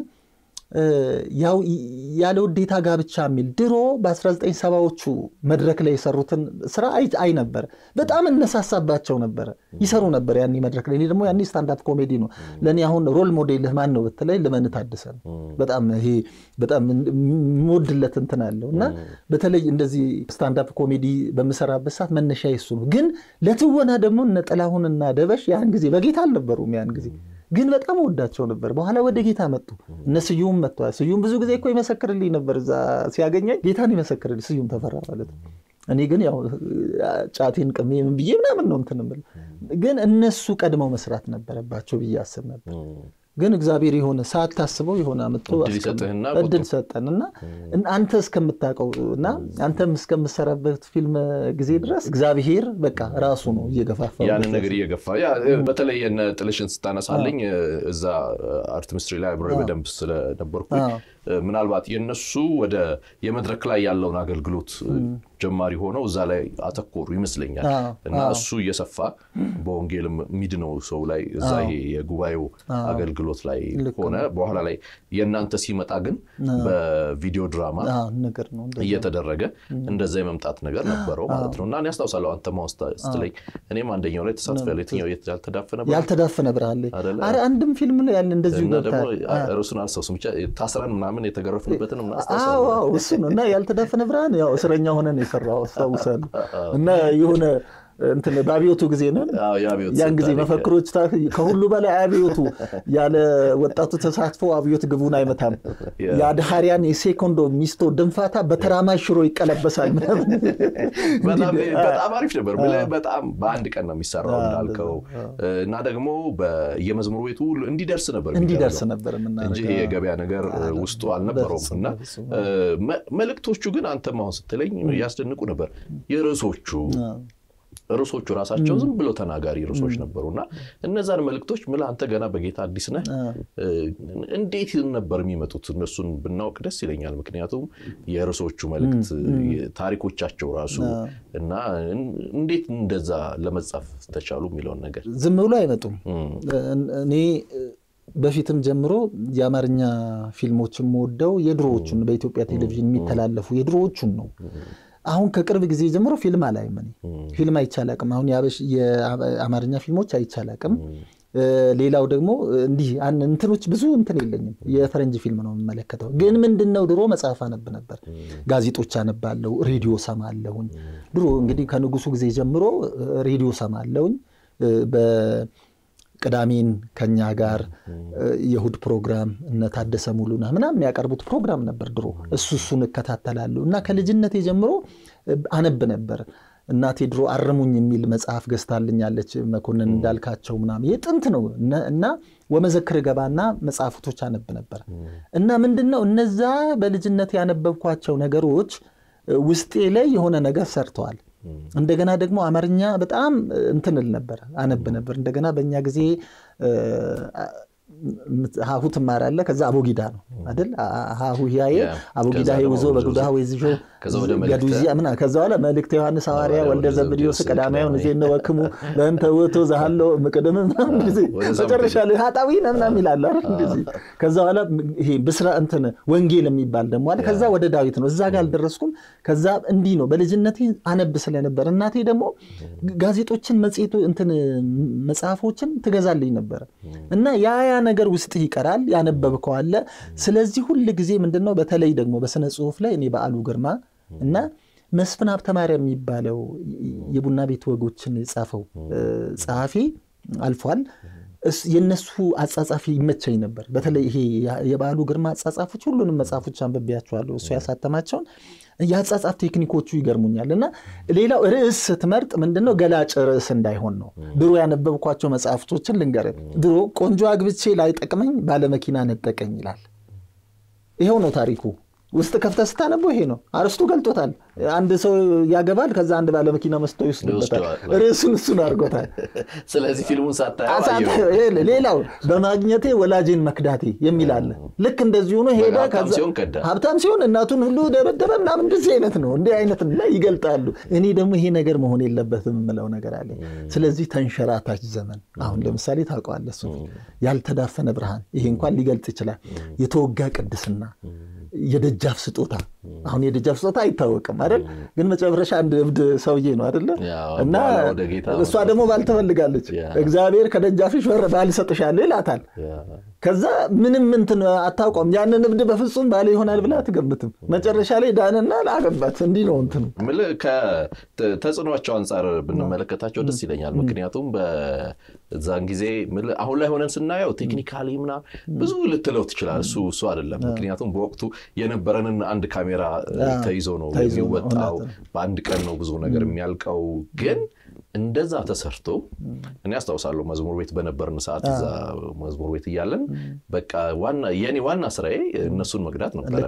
ያው ያለ ውዴታ ጋብቻ የሚል ድሮ በ1970ዎቹ መድረክ ላይ የሰሩትን ስራ አይ ነበር። በጣም እነሳሳባቸው ነበረ፣ ይሰሩ ነበር ያኔ መድረክ ላይ። እኔ ደግሞ ያኔ ስታንዳፕ ኮሜዲ ነው ለእኔ አሁን ሮል ሞዴልህ ማን ነው ብትለኝ ልመን ታደሰ ነው። በጣም ይሄ በጣም የምወድለት እንትን አለው እና በተለይ እንደዚህ ስታንዳፕ ኮሜዲ በምሰራበት ሰዓት መነሻ ይሱ ነው። ግን ለትወና ደግሞ እነ ጥላሁንና ደበሽ ያን ጊዜ በጌታ አልነበሩም ያን ጊዜ ግን በጣም ወዳቸው ነበር። በኋላ ወደ ጌታ መጡ። እነ ስዩም መጥተዋል። ስዩም ብዙ ጊዜ እኮ ይመሰክርልኝ ነበር እዛ ሲያገኘኝ ጌታን ይመሰክርልኝ ስዩም ተፈራ ማለት ነው። እኔ ግን ያው ጫቴን ቅሜ ምን ብዬ ምናምን ነው እንትን የምልህ። ግን እነሱ ቀድመው መስራት ነበረባቸው ብዬ አስብ ነበር። ግን እግዚአብሔር የሆነ ሰዓት ታስበው የሆነ አምጥቶ እድል ሰጠን እና አንተ እስከምታውቀው እና አንተም እስከምሰራበት ፊልም ጊዜ ድረስ እግዚአብሔር በቃ ራሱ ነው እየገፋፋ ያንን ነገር እየገፋ በተለይ እነ ጥልሽን ስታነሳለኝ እዛ አርት ሚኒስትሪ ላይ አብሬ በደንብ ስለነበርኩኝ ምናልባት የነሱ ወደ የመድረክ ላይ ያለውን አገልግሎት ጀማሪ ሆነው እዛ ላይ አተኮሩ ይመስለኛል እና እሱ እየሰፋ በወንጌል የሚድነው ሰው ላይ እዛ ይሄ የጉባኤው አገልግሎት ላይ ሆነ። በኋላ ላይ የእናንተ ሲመጣ ግን በቪዲዮ ድራማ እየተደረገ እንደዛ የመምጣት ነገር ነበረው ማለት ነው እና እኔ አስታውሳለሁ አንተ ማውስታ ስትለኝ እኔም አንደኛው ላይ ተሳትፌያለሁ። የትኛው ያልተዳፈነ ያልተዳፈነ ብርሃን ላይ ኧረ አንድም ፊልም ላይ ያለ እንደዚሁ ደግሞ ርሱን አልሰውስም ብቻ ታስረን ምናምን የተገረፍንበትን እሱ ነው እና ያልተዳፈነ ብርሃን ያው እስረኛ ሆነን የሰራው አስታውሳለሁ እና የሆነ እንትን በአብዮቱ ጊዜ ነን። ያን ጊዜ መፈክሮች ከሁሉ በላይ አብዮቱ ያለ ወጣቱ ተሳትፎ አብዮት ግቡን አይመታም፣ የአድሃሪያን የሴኮንዶ ሚስቶ ድንፋታ በተራማጅ ሽሮ ይቀለበሳል። በጣም አሪፍ ነበር። በጣም በአንድ ቀን ነው የሚሰራው እንዳልከው እና ደግሞ የመዝሙር ቤቱ እንዲደርስ ነበር እንዲደርስ ነበር እንጂ የገበያ ነገር ውስጡ አልነበረውም። እና መልእክቶቹ ግን አንተም አሁን ስትለኝ ያስደንቁ ነበር የርዕሶቹ ርዕሶቹ ራሳቸው ዝም ብለው ተናጋሪ ርዕሶች ነበሩ እና እነዛን መልእክቶች ምላ አንተ ገና በጌታ አዲስ ነህ፣ እንዴት ነበር የሚመጡት? እነሱን ብናውቅ ደስ ይለኛል። ምክንያቱም የርዕሶቹ መልእክት ታሪኮቻቸው ራሱ እና እንዴት እንደዛ ለመጻፍ ተቻሉ የሚለውን ነገር ዝም ብሎ አይመጡም። እኔ በፊትም ጀምሮ የአማርኛ ፊልሞችን የምወደው የድሮዎቹን በኢትዮጵያ ቴሌቪዥን የሚተላለፉ የድሮዎቹን ነው። አሁን ከቅርብ ጊዜ ጀምሮ ፊልም አላይም። እኔ ፊልም አይቻላቅም። አሁን የአማርኛ ፊልሞች አይቻላቅም። ሌላው ደግሞ እንዲህ እንትኖች ብዙ እንትን የለኝም። የፈረንጅ ፊልም ነው የምመለከተው። ግን ምንድን ነው ድሮ መጽሐፍ አነብ ነበር፣ ጋዜጦች አነባለሁ፣ ሬዲዮ ሰማለሁኝ። ድሮ እንግዲህ ከንጉሱ ጊዜ ጀምሮ ሬዲዮ ሰማለሁኝ። ቅዳሜን ከኛ ጋር የእሑድ ፕሮግራም እነ ታደሰ ሙሉነህ ምናምን የሚያቀርቡት ፕሮግራም ነበር ድሮ። እሱ እሱን እከታተላለሁ እና ከልጅነቴ ጀምሮ አነብ ነበር። እናቴ ድሮ አርሙኝ የሚል መጽሐፍ ገዝታልኛለች። መኮንን እንዳልካቸው ምናምን የጥንት ነው እና ወመዘክር ገባና መጽሐፍቶች አነብ ነበር እና ምንድን ነው እነዛ በልጅነት ያነበብኳቸው ነገሮች ውስጤ ላይ የሆነ ነገር ሰርተዋል። እንደገና ደግሞ አማርኛ በጣም እንትንል ነበር አነብ ነበር። እንደገና በእኛ ጊዜ ሀሁ ትማራለህ። ከዛ አቦጊዳ ነው አይደል? ሀሁ ያየ አቦጊዳ ውዞ በጉዳ ወይዝሾ ገዱዚያ ምና ከዛ በኋላ መልእክተ ዮሐንስ ሐዋርያ ወልደ ዘብዴዎስ ቀዳማዊ ዜነ ወክሙ በእንተ ውእቱ ዘሃለው ምቅድም ምናምን ጊዜ መጨረሻ ላይ ሀጣዊ ምናምን ይላል አይደል? እንደዚህ ከዛ በኋላ ይሄ ብስራ እንትን ወንጌል የሚባል ደግሞ አለ። ከዛ ወደ ዳዊት ነው። እዛ ጋር አልደረስኩም። ከዛ እንዲህ ነው በልጅነቴ አነብ ስለነበር እናቴ ደግሞ ጋዜጦችን፣ መጽሔቱ እንትን መጽሐፎችን ትገዛልኝ ነበረ እና ያ ያ ነገር ውስጥ ይቀራል ያነበብከው አለ። ስለዚህ ሁል ጊዜ ምንድነው በተለይ ደግሞ በስነ ጽሁፍ ላይ እኔ በዓሉ ግርማ እና መስፍን ሀብተማርያም የሚባለው የቡና ቤት ወጎችን የጻፈው ጸሐፊ አልፏል። የእነሱ አጻጻፊ ይመቸኝ ነበር። በተለይ ይሄ የበዓሉ ግርማ አጻጻፎች ሁሉንም መጽሐፎች አንብቤያቸዋለሁ። እሱ ያሳተማቸውን የአጻጻፍ ቴክኒኮቹ ይገርሙኛል። እና ሌላው ርዕስ ስትመርጥ ምንድነው ገላጭ ርዕስ እንዳይሆን ነው። ድሮ ያነበብኳቸው መጽሐፍቶችን ልንገር። ድሮ ቆንጆ አግብቼ ላይጠቅመኝ ባለመኪና ነጠቀኝ ይላል። ይኸው ነው ታሪኩ። ውስጥ ከፍተህ ስታነበው ይሄ ነው አርስቱ ገልጦታል። አንድ ሰው ያገባል፣ ከዛ አንድ ባለመኪና መስቶ ይወስድበታል። ርዕሱን እሱን አድርጎታል። ስለዚህ ፊልሙን ሳታየው ሌላው በማግኘቴ ወላጄን መክዳቴ የሚል አለ። ልክ እንደዚህ ሆኖ ሄደ። ሀብታም ሲሆን እናቱን ሁሉ ደበደበ ምናምን እንደዚህ አይነት ነው። እንዲህ አይነት ላይ ይገልጣሉ። እኔ ደግሞ ይሄ ነገር መሆን የለበትም የምለው ነገር አለ። ስለዚህ ተንሸራታች ዘመን አሁን ለምሳሌ ታውቀዋለህ፣ እሱ ያልተዳፈነ ብርሃን ይሄ እንኳን ሊገልጽ ይችላል። የተወጋ ቅድስና የደጃፍ ስጦታ አሁን የደጃፍ ስጦታ አይታወቅም አይደል? ግን መጨረሻ አንድ እብድ ሰውዬ ነው አይደለ? እና እሷ ደግሞ ባል ትፈልጋለች። እግዚአብሔር ከደጃፍሽ በር ባል እሰጥሻለሁ ይላታል። ከዛ ምንም እንትን አታውቀውም። ያንን እብድ በፍጹም ባል ይሆናል ብላ አትገምትም። መጨረሻ ላይ ዳንና ላገባት። እንዲህ ነው እንትኑ። ከተጽዕኗቸው አንጻር ብንመለከታቸው ደስ ይለኛል። ምክንያቱም በዛን ጊዜ አሁን ላይ ሆነን ስናየው ቴክኒካሊ ምናምን ብዙ ልትለው ትችላል። እሱ እሱ አይደለም። ምክንያቱም በወቅቱ የነበረንን አንድ ካሜራ ተይዞ ነው የሚወጣው። በአንድ ቀን ነው ብዙ ነገር የሚያልቀው ግን እንደዛ ተሰርቶ እኔ አስታውሳለሁ መዝሙር ቤት በነበርን ሰዓት እዛ መዝሙር ቤት እያለን በቃ ዋና የኔ ዋና ስራዬ እነሱን መግዳት ነበረ።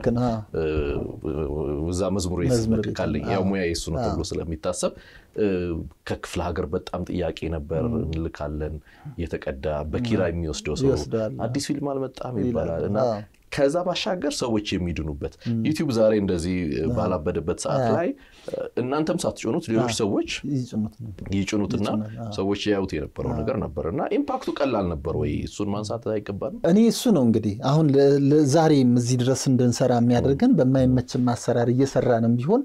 እዛ መዝሙር ቤት ካለኝ ያው ሙያ የሱ ነው ተብሎ ስለሚታሰብ ከክፍለ ሀገር በጣም ጥያቄ ነበር። እንልካለን የተቀዳ በኪራ የሚወስደው ሰው አዲስ ፊልም አልመጣም ይባላል እና ከዛ ባሻገር ሰዎች የሚድኑበት ዩቲዩብ ዛሬ እንደዚህ ባላበደበት ሰዓት ላይ እናንተም ሳትጭኑት ሌሎች ሰዎች ይጭኑትና ሰዎች ያዩት የነበረው ነገር ነበር እና ኢምፓክቱ ቀላል ነበር ወይ? እሱን ማንሳት አይገባም። እኔ እሱ ነው እንግዲህ አሁን ዛሬም እዚህ ድረስ እንድንሰራ የሚያደርገን በማይመችን ማሰራር እየሰራንም ቢሆን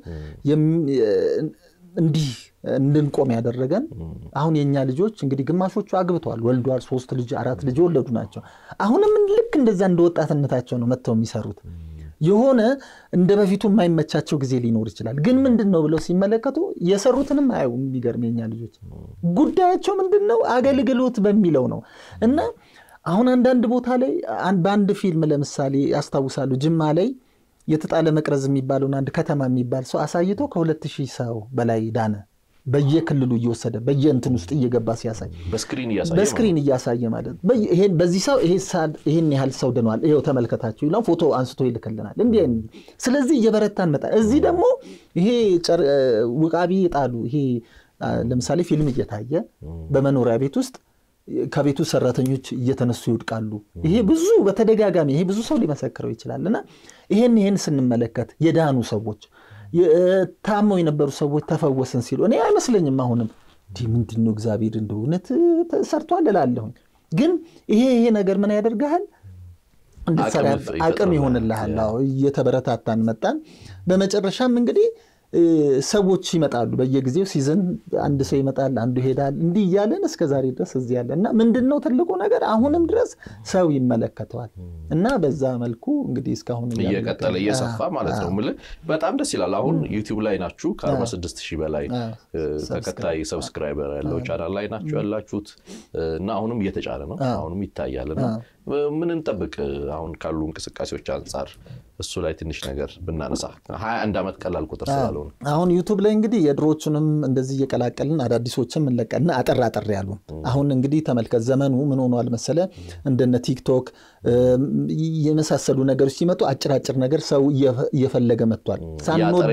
እንዲህ እንድንቆም ያደረገን አሁን የእኛ ልጆች እንግዲህ ግማሾቹ አግብተዋል፣ ወልዷል። ሶስት ልጅ አራት ልጅ የወለዱ ናቸው። አሁንም ልክ እንደዛ እንደ ወጣትነታቸው ነው መጥተው የሚሰሩት። የሆነ እንደ በፊቱ የማይመቻቸው ጊዜ ሊኖር ይችላል። ግን ምንድን ነው ብለው ሲመለከቱ የሰሩትንም አየው። የሚገርም የኛ ልጆች ጉዳያቸው ምንድን ነው አገልግሎት በሚለው ነው እና አሁን አንዳንድ ቦታ ላይ በአንድ ፊልም ለምሳሌ ያስታውሳሉ ጅማ ላይ የተጣለ መቅረዝ የሚባለውን አንድ ከተማ የሚባል ሰው አሳይቶ ከሁለት ሺህ ሰው በላይ ዳነ። በየክልሉ እየወሰደ በየእንትን ውስጥ እየገባ ሲያሳይ በስክሪን እያሳየ ማለት በዚህ ሰው ይሄን ያህል ሰው ድኗል፣ ይኸው ተመልከታችሁ ይለው ፎቶ አንስቶ ይልክልናል። እንዲህ ስለዚህ እየበረታን መጣ። እዚህ ደግሞ ይሄ ውቃቢ ጣሉ። ይሄ ለምሳሌ ፊልም እየታየ በመኖሪያ ቤት ውስጥ ከቤቱ ሰራተኞች እየተነሱ ይወድቃሉ። ይሄ ብዙ በተደጋጋሚ ይሄ ብዙ ሰው ሊመሰክረው ይችላል። እና ይሄን ይሄን ስንመለከት የዳኑ ሰዎች ታመው የነበሩ ሰዎች ተፈወስን ሲሉ እኔ አይመስለኝም። አሁንም እንዲህ ምንድን ነው እግዚአብሔር እንደ እውነት ሰርቷል እላለሁኝ። ግን ይሄ ይሄ ነገር ምን ያደርግሃል? እንድትሰራ አቅም ይሆንልሃል። እየተበረታታን መጣን። በመጨረሻም እንግዲህ ሰዎች ይመጣሉ። በየጊዜው ሲዝን አንድ ሰው ይመጣል፣ አንዱ ይሄዳል። እንዲህ እያለን እስከ ዛሬ ድረስ እዚህ ያለ እና ምንድን ነው ትልቁ ነገር አሁንም ድረስ ሰው ይመለከተዋል እና በዛ መልኩ እንግዲህ እስካሁን እየቀጠለ እየሰፋ ማለት ነው። የምልህ በጣም ደስ ይላል። አሁን ዩቲዩብ ላይ ናችሁ ከ46 ሺህ በላይ ተከታይ ሰብስክራይበር ያለው ቻናል ላይ ናችሁ ያላችሁት እና አሁንም እየተጫነ ነው፣ አሁንም ይታያል እና ምን እንጠብቅ? አሁን ካሉ እንቅስቃሴዎች አንጻር እሱ ላይ ትንሽ ነገር ብናነሳ ሀያ አንድ ዓመት ቀላል ቁጥር ስላልሆነ አሁን ዩቱብ ላይ እንግዲህ የድሮዎቹንም እንደዚህ እየቀላቀልን አዳዲሶችም እንለቀልና አጠር አጠር ያሉ አሁን እንግዲህ ተመልከት፣ ዘመኑ ምን ሆኗል መሰለ እንደነ ቲክቶክ የመሳሰሉ ነገሮች ሲመጡ አጭራጭር ነገር ሰው እየፈለገ መጥቷል። ሳንወድ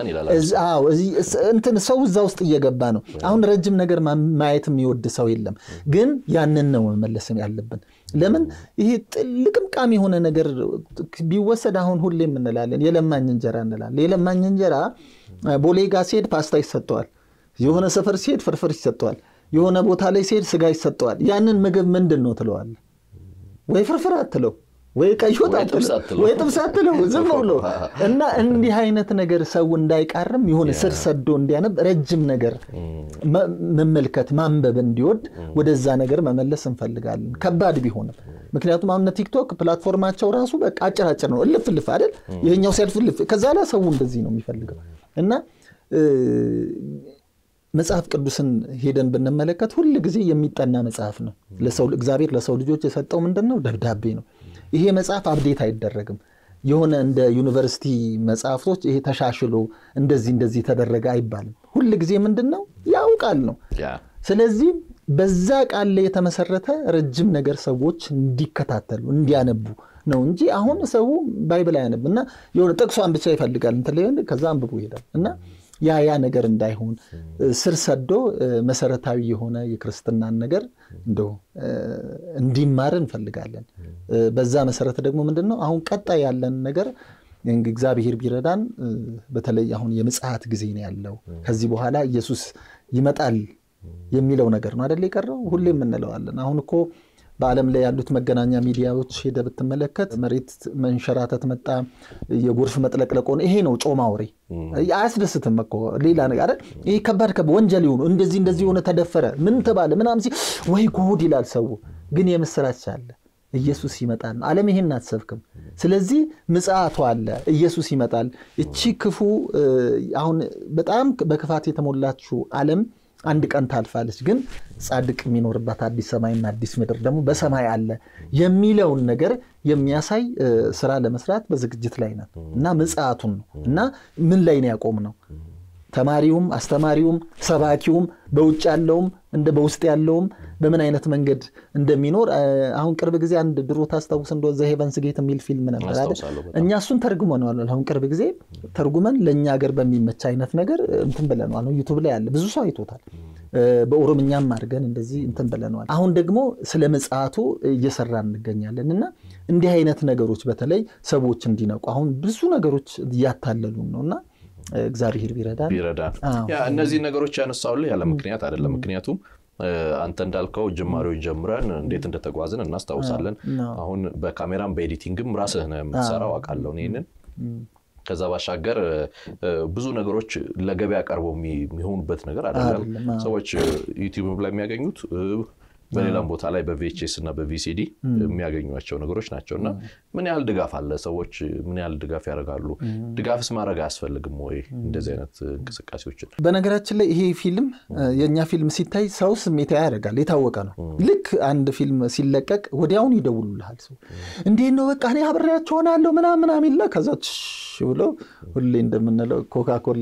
እንትን ሰው እዛ ውስጥ እየገባ ነው። አሁን ረጅም ነገር ማየት የሚወድ ሰው የለም። ግን ያንን ነው መመለስ ያለብን። ለምን ይሄ ልቅምቃም የሆነ ነገር ቢወሰድ አሁን ሁሌም እንላለን የለማኝ እንጀራ እንላለን። የለማኝ እንጀራ ቦሌ ጋ ሲሄድ ፓስታ ይሰጠዋል። የሆነ ሰፈር ሲሄድ ፍርፍር ይሰጠዋል። የሆነ ቦታ ላይ ሲሄድ ስጋ ይሰጠዋል። ያንን ምግብ ምንድን ነው ትለዋል? ወይ ፍርፍር አትለው ወይ ቀይ ወጥ አትለው ወይ ጥብስ አትለው ዝም ብሎ እና እንዲህ አይነት ነገር ሰው እንዳይቃርም የሆነ ስር ሰዶ እንዲያነብ ረጅም ነገር መመልከት ማንበብ እንዲወድ ወደዛ ነገር መመለስ እንፈልጋለን። ከባድ ቢሆንም ምክንያቱም አሁን ቲክቶክ ፕላትፎርማቸው ራሱ በቃ አጭራጭር ነው። እልፍ እልፍ አይደል? ይሄኛው ሲያልፍ እልፍ፣ ከዛ ላይ ሰው እንደዚህ ነው የሚፈልገው። እና መጽሐፍ ቅዱስን ሄደን ብንመለከት ሁል ጊዜ የሚጠና መጽሐፍ ነው። ለሰው እግዚአብሔር ለሰው ልጆች የሰጠው ምንድን ነው? ደብዳቤ ነው። ይሄ መጽሐፍ አብዴት አይደረግም። የሆነ እንደ ዩኒቨርሲቲ መጽሐፍቶች ይሄ ተሻሽሎ እንደዚህ እንደዚህ ተደረገ አይባልም። ሁል ጊዜ ምንድን ነው ያው ቃል ነው። ስለዚህ በዛ ቃል ላይ የተመሰረተ ረጅም ነገር ሰዎች እንዲከታተሉ እንዲያነቡ ነው እንጂ አሁን ሰው ባይብል አያነብ እና የሆነ ጥቅሷን ብቻ ይፈልጋል እንትን ላይ ከዛ አንብቦ ይሄዳል እና ያ ያ ነገር እንዳይሆን ስር ሰዶ መሰረታዊ የሆነ የክርስትናን ነገር እንደው እንዲማር እንፈልጋለን። በዛ መሰረት ደግሞ ምንድን ነው አሁን ቀጣይ ያለን ነገር እግዚአብሔር ቢረዳን በተለይ አሁን የምጽአት ጊዜ ነው ያለው። ከዚህ በኋላ ኢየሱስ ይመጣል የሚለው ነገር ነው አደለ የቀረው። ሁሌም እንለዋለን። አሁን እኮ በዓለም ላይ ያሉት መገናኛ ሚዲያዎች ሄደ ብትመለከት መሬት መንሸራተት መጣ፣ የጎርፍ መጥለቅለቅ ሆነ። ይሄ ነው ጮማ ወሬ። አያስደስትም እኮ ሌላ ነገር አይደል? ይሄ ከባድ ከባድ ወንጀል የሆኑ እንደዚህ እንደዚህ የሆነ ተደፈረ ምን ተባለ ምናምን ሲል ወይ ጉድ ይላል ሰው። ግን የምስራች አለ ኢየሱስ ይመጣል ነው። ዓለም ይሄን አትሰብክም። ስለዚህ ምጽአቱ አለ፣ ኢየሱስ ይመጣል። እቺ ክፉ አሁን በጣም በክፋት የተሞላችው ዓለም አንድ ቀን ታልፋለች። ግን ጻድቅ የሚኖርባት አዲስ ሰማይና አዲስ ምድር ደግሞ በሰማይ አለ የሚለውን ነገር የሚያሳይ ስራ ለመስራት በዝግጅት ላይ ነን እና ምጽአቱን ነው እና ምን ላይ ነው ያቆም ነው ተማሪውም አስተማሪውም ሰባኪውም በውጭ ያለውም እንደ በውስጥ ያለውም በምን አይነት መንገድ እንደሚኖር አሁን ቅርብ ጊዜ አንድ ድሮ ታስታውስ እንደ ዘ ሄቨንስ ጌት የሚል ፊልም ነበር አይደል? እኛ እሱን ተርጉመነዋል። አሁን ቅርብ ጊዜ ተርጉመን ለእኛ ሀገር በሚመች አይነት ነገር እንትን ብለነዋል። ዩቱብ ላይ ያለ ብዙ ሰው አይቶታል። በኦሮምኛም አድርገን እንደዚህ እንትን ብለነዋል። አሁን ደግሞ ስለ ምጽአቱ እየሰራ እንገኛለን እና እንዲህ አይነት ነገሮች በተለይ ሰዎች እንዲነቁ አሁን ብዙ ነገሮች እያታለሉን ነው እና እግዚአብሔር ቢረዳን ቢረዳን እነዚህ ነገሮች ያነሳውልህ ያለ ምክንያት አይደለም። ምክንያቱም አንተ እንዳልከው ጅማሬውን ጀምረን እንዴት እንደተጓዝን እናስታውሳለን። አሁን በካሜራም በኤዲቲንግም ራስህ ነው የምትሰራው አውቃለሁ ይህንን። ከዛ ባሻገር ብዙ ነገሮች ለገበያ ቀርበው የሚሆኑበት ነገር አይደለም። ሰዎች ዩቲዩብ ላይ የሚያገኙት በሌላም ቦታ ላይ በቪኤችኤስ እና በቪሲዲ የሚያገኟቸው ነገሮች ናቸው እና ምን ያህል ድጋፍ አለ? ሰዎች ምን ያህል ድጋፍ ያደርጋሉ? ድጋፍስ ማድረግ አያስፈልግም ወይ? እንደዚህ አይነት እንቅስቃሴዎችን በነገራችን ላይ ይሄ ፊልም የእኛ ፊልም ሲታይ ሰው ስሜታዊ ያደርጋል፣ የታወቀ ነው። ልክ አንድ ፊልም ሲለቀቅ ወዲያውኑ ይደውሉልሃል። ሰው እንዴት ነው በቃ እኔ አብሬያቸው ሆናለሁ ምናምን ምናምን ይላል። ከዛ ብለው ሁሌ እንደምንለው ኮካኮላ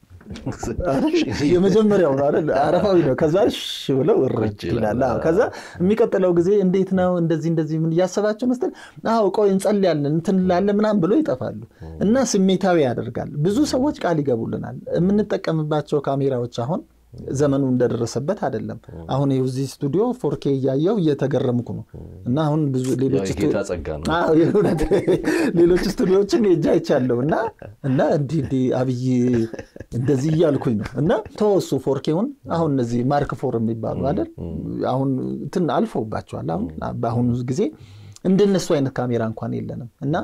የመጀመሪያው ነው አይደል? አረፋዊ ነው። ከዛ እሺ ብለው እርጅ ይላል። ከዛ የሚቀጥለው ጊዜ እንዴት ነው እንደዚህ እንደዚህ ምን እያሰባቸው መስተል አዎ ቆይ እንጸልያለን እንትን እንላለን ምናምን ብሎ ይጠፋሉ። እና ስሜታዊ ያደርጋል። ብዙ ሰዎች ቃል ይገቡልናል። የምንጠቀምባቸው ካሜራዎች አሁን ዘመኑ እንደደረሰበት አይደለም። አሁን እዚህ ስቱዲዮ ፎርኬ እያየው እየተገረምኩ ነው። እና አሁን ብዙ ሌሎች ስቱዲዮችን ሄጄ አይቻለሁ እና እና እንዲህ እንዲህ አብይ እንደዚህ እያልኩኝ ነው እና ተወሱ ፎርኬውን አሁን እነዚህ ማርክ ፎር የሚባሉ አይደል አሁን እንትን አልፈውባቸዋል። አሁን በአሁኑ ጊዜ እንደነሱ አይነት ካሜራ እንኳን የለንም እና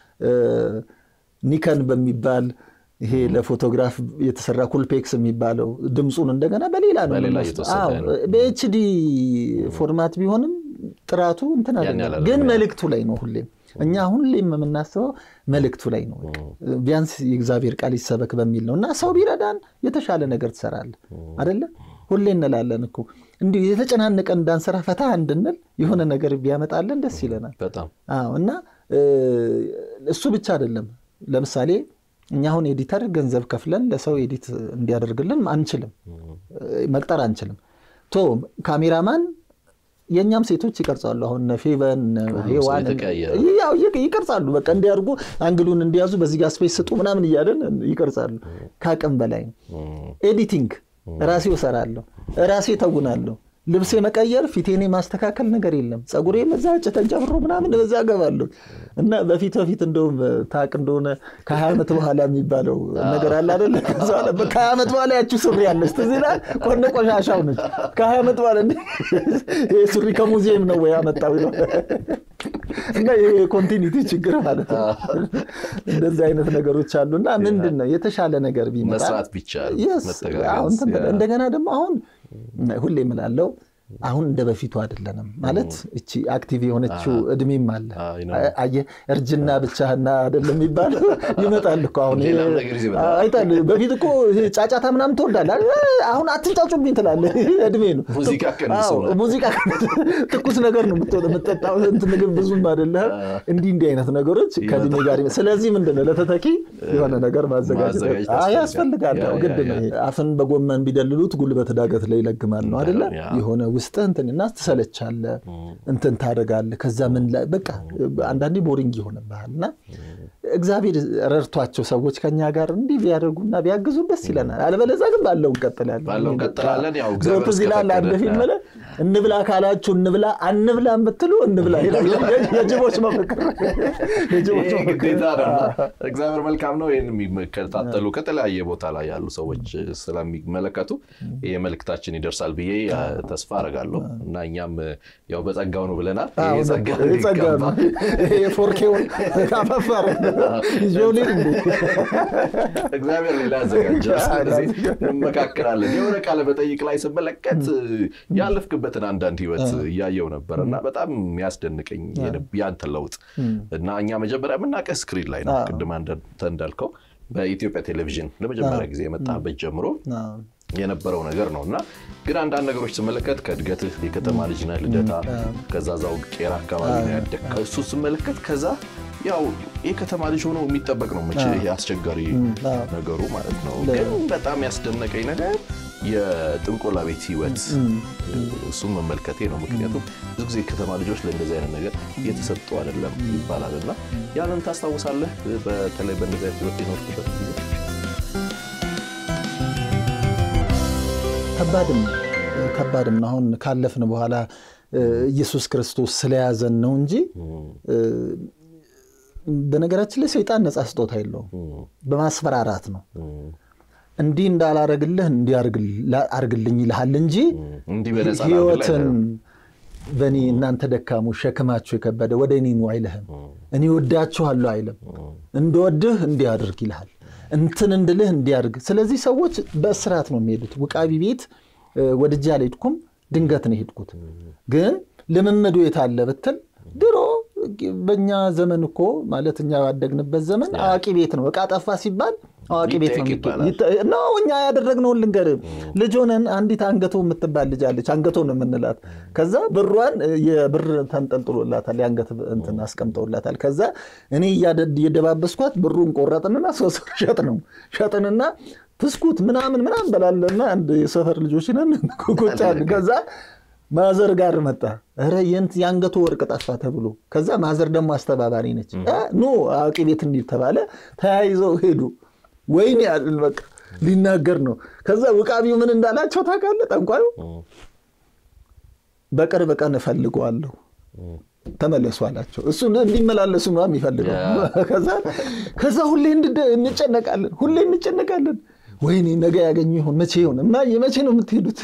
ኒከን በሚባል ይሄ ለፎቶግራፍ የተሰራ ኩልፔክስ የሚባለው ድምፁን እንደገና በሌላ ነው በኤችዲ ፎርማት ቢሆንም ጥራቱ እንትን አይደለም፣ ግን መልእክቱ ላይ ነው ሁሌም እኛ ሁሌም የምናስበው መልእክቱ ላይ ነው። ቢያንስ የእግዚአብሔር ቃል ይሰበክ በሚል ነው እና ሰው ቢረዳን የተሻለ ነገር ትሰራለህ አደለ? ሁሌ እንላለን እኮ እንዲሁ የተጨናነቀ እንዳንሰራ ፈታ እንድንል የሆነ ነገር ቢያመጣለን ደስ ይለናል። እና እሱ ብቻ አይደለም። ለምሳሌ እኛ አሁን ኤዲተር ገንዘብ ከፍለን ለሰው ኤዲት እንዲያደርግልን አንችልም፣ መቅጠር አንችልም። ቶ ካሜራማን የእኛም ሴቶች ይቀርጻሉ። አሁን ፌቨን ሄዋን ይቀርጻሉ። በቃ እንዲያርጉ አንግሉን እንዲያዙ በዚህ ጋር ስፔስ ስጡ ምናምን እያለን ይቀርጻሉ። ከአቅም በላይ ነው። ኤዲቲንግ ራሴ እሰራለሁ፣ ራሴ ተጉናለሁ። ልብሴ መቀየር ፊቴኔ ማስተካከል ነገር የለም። ፀጉሬ በዛ ተንጨፍሮ ምናምን በዛ ገባለሁ እና በፊት በፊት እንደውም ታቅ እንደሆነ ከሀያ ዓመት በኋላ የሚባለው ነገር አለ አይደለ? ከሀያ ዓመት በኋላ ያቺው ሱሪ ያለች ትዝ ይላል። ቆነ ቆሻሻው ነች። ከሀያ ዓመት በኋላ ይህ ሱሪ ከሙዚየም ነው ወይ ያመጣው ነው እና ይሄ የኮንቲኒቲ ችግር ማለት ነው። እንደዚህ አይነት ነገሮች አሉ እና ምንድን ነው የተሻለ ነገር ቢመጣ መስራት ቢቻል እንደገና ደግሞ አሁን ሁሌ የምላለው አሁን እንደ በፊቱ አይደለንም። ማለት እቺ አክቲቭ የሆነችው እድሜም አለ። አየህ እርጅና ብቻህና አይደለም የሚባለው ይመጣል እኮ አሁን አይታል። በፊት እኮ ጫጫታ ምናምን ትወዳለህ። አሁን አትንጫጩብኝ ትላለህ። እድሜ ነው። ሙዚቃ ትኩስ ነገር ነው የምጠጣው። ምግብ ብዙም አይደለም። እንዲህ እንዲህ አይነት ነገሮች ከእድሜ ጋር ስለዚህ ምንድን ነው ለተተኪ የሆነ ነገር ማዘጋጀት ያስፈልጋል። ግድ ነው። አፍን በጎመን ቢደልሉት ጉልበት ዳገት ላይ ይለግማል ነው አይደለ? የሆነ ውስጥ እንትንና ትሰለቻለህ፣ እንትን ታደርጋለህ። ከዛ ምን በቃ አንዳንዴ ቦሪንግ ይሆንብሃል እና እግዚአብሔር ረድቷቸው ሰዎች ከኛ ጋር እንዲህ ቢያደርጉና ቢያግዙ ደስ ይለናል። አለበለዚያ ግን ባለው እንቀጥላለን። ትዝ ይላል አንድ ፊልም ላይ እንብላ ካላችሁ እንብላ፣ አንብላ የምትሉ እንብላ ይላል። የጅቦች መፈክር ግዴታ ነው። እግዚአብሔር መልካም ነው። ይህን የሚከታተሉ ከተለያየ ቦታ ላይ ያሉ ሰዎች ስለሚመለከቱ ይህ መልእክታችን ይደርሳል ብዬ ተስፋ አደርጋለሁ እና እኛም ያው በጸጋው ነው ብለናል። ፎርኬውን ካፈፋረ እግዚአብሔር ሌላ ያዘጋጃል። ስለዚህ እንመካከራለን። የሆነ ቃለ መጠይቅ ላይ ስመለከት ያለፍክበትን አንዳንድ ህይወት እያየው ነበር እና በጣም የሚያስደንቀኝ ያንተ ለውጥ እና እኛ መጀመሪያ የምናውቅህ ስክሪን ላይ ነው። ቅድም አንተ እንዳልከው በኢትዮጵያ ቴሌቪዥን ለመጀመሪያ ጊዜ የመጣበት ጀምሮ የነበረው ነገር ነው እና ግን አንዳንድ ነገሮች ስመለከት ከእድገትህ የከተማ ልጅ ነህ፣ ልደታ፣ ከዛ ዛው ቄራ አካባቢ ነው ያደግከው። እሱ ስመለከት ከዛ ያው የከተማ ልጅ ሆኖ የሚጠበቅ ነው መቼ ይሄ አስቸጋሪ ነገሩ ማለት ነው። ግን በጣም ያስደነቀኝ ነገር የጥንቆላ ቤት ህይወት እሱም መመልከቴ ነው። ምክንያቱም ብዙ ጊዜ ከተማ ልጆች ለእንደዚህ አይነት ነገር እየተሰጡ አይደለም ይባላል እና ያንን ታስታውሳለህ? በተለይ በእንደዚህ አይነት ህይወት የኖርክበት ጊዜ ከባድም ከባድም ነው። አሁን ካለፍን በኋላ ኢየሱስ ክርስቶስ ስለያዘን ነው እንጂ በነገራችን ላይ ሰይጣን ነፃ ስጦታ የለውም። በማስፈራራት ነው እንዲህ እንዳላረግልህ እንዲህ አርግልኝ ይልሃል እንጂ ህይወትን በእኔ እናንተ ደካሞች ሸክማችሁ የከበደ ወደ እኔ ኑ አይልህም። እኔ ወዳችኋለሁ አይልም። እንደወድህ እንዲህ አድርግ ይልሃል። እንትን እንድልህ እንዲያድርግ። ስለዚህ ሰዎች በእስራት ነው የሚሄዱት። ውቃቢ ቤት ወድጄ አልሄድኩም፣ ድንገት ነው የሄድኩት። ግን ልምምዱ የታለ ብትል ድሮ በእኛ ዘመን እኮ ማለት እኛ ያደግንበት ዘመን አዋቂ ቤት ነው። እቃ ጠፋ ሲባል አዋቂ ቤት ነው እኛ ያደረግነውን ልንገር። ልጅ ሆነን አንዲት አንገቶ የምትባል ልጅ አለች። አንገቶ ነው የምንላት። ከዛ ብሯን የብር ተንጠልጥሎላታል፣ የአንገት እንትን አስቀምጠውላታል። ከዛ እኔ እየደባበስኳት ብሩን ቆረጥንና ሶስት ሸጥ ነው ሸጥንና ትስኩት ምናምን ምናምን በላለና አንድ የሰፈር ልጆች ነን ቁጭ አልን። ከዛ ማዘር ጋር መጣ። ኧረ የአንገቱ ወርቅ ጠፋ ተብሎ ከዛ ማዘር ደግሞ አስተባባሪ ነች። ኑ አዋቂ ቤት እንሂድ ተባለ። ተያይዘው ሄዱ። ወይኔ ያልን በቃ ሊናገር ነው። ከዛ ውቃቢው ምን እንዳላቸው ታውቃለህ? ጠንቋዩ በቅርብ ቀን እፈልገዋለሁ ተመለሱ አላቸው። እሱ እንዲመላለሱ ነው የሚፈልገው። ከዛ ሁሌ እንጨነቃለን፣ ሁሌ እንጨነቃለን። ወይኔ ነገ ያገኙ ይሆን መቼ ይሆን እማዬ መቼ ነው የምትሄዱት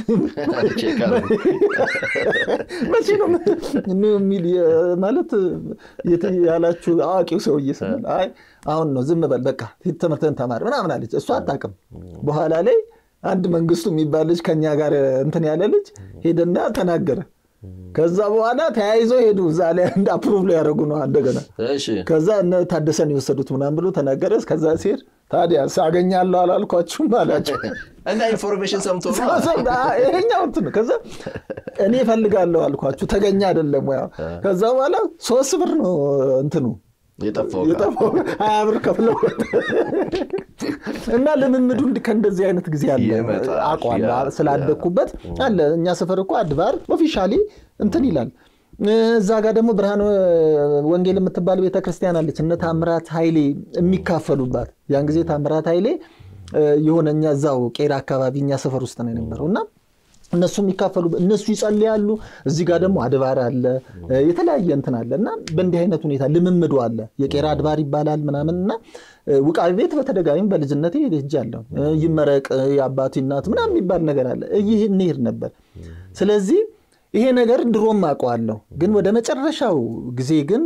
መቼ ነው የሚል ማለት ያላችሁ አዋቂው ሰውዬ ስንል አይ አሁን ነው ዝም በል በቃ ትምህርትን ተማር ምናምን አለች እሷ አታውቅም በኋላ ላይ አንድ መንግስቱ የሚባል ልጅ ከኛ ጋር እንትን ያለ ልጅ ሄደና ተናገረ ከዛ በኋላ ተያይዘው ሄዱ። እዛ ላይ እንደ አፕሩቭ ላይ ያደረጉ ነው እንደገና። ከዛ እነ ታደሰን የወሰዱት ምናምን ብሎ ተናገረ። ከዛ ሲሄድ ታዲያ ሳገኛለሁ አላልኳችሁም አላቸው እና ኢንፎርሜሽን ሰምቶ ይሄኛው እንትን ከዛ እኔ እፈልጋለሁ አልኳችሁ ተገኘ አይደለም ወይ? ከዛ በኋላ ሶስት ብር ነው እንትኑ የጠፋው ሀያ ብር ከፍለው እና ልምምዱ ከእንደዚህ አይነት ጊዜ አለ አውቀዋለሁ ስላደግኩበት አለ። እኛ ሰፈር እኮ አድባር ኦፊሻሊ እንትን ይላል። እዛ ጋር ደግሞ ብርሃን ወንጌል የምትባል ቤተክርስቲያን አለች። እነ ታምራት ኃይሌ የሚካፈሉባት ያን ጊዜ ታምራት ኃይሌ የሆነ እኛ እዛው ቄራ አካባቢ እኛ ሰፈር ውስጥ ነው የነበረው እና እነሱ የሚካፈሉ እነሱ ይጸልያሉ። እዚህ ጋር ደግሞ አድባር አለ፣ የተለያየ እንትን አለ እና በእንዲህ አይነት ሁኔታ ልምምዱ አለ። የቄራ አድባር ይባላል ምናምን እና ውቃቢ ቤት በተደጋጋሚ በልጅነቴ ሄጃለሁ። ይመረቅ የአባቱ እናት ምናምን የሚባል ነገር አለ። ይህ እንሄድ ነበር። ስለዚህ ይሄ ነገር ድሮም አውቀዋለሁ፣ ግን ወደ መጨረሻው ጊዜ ግን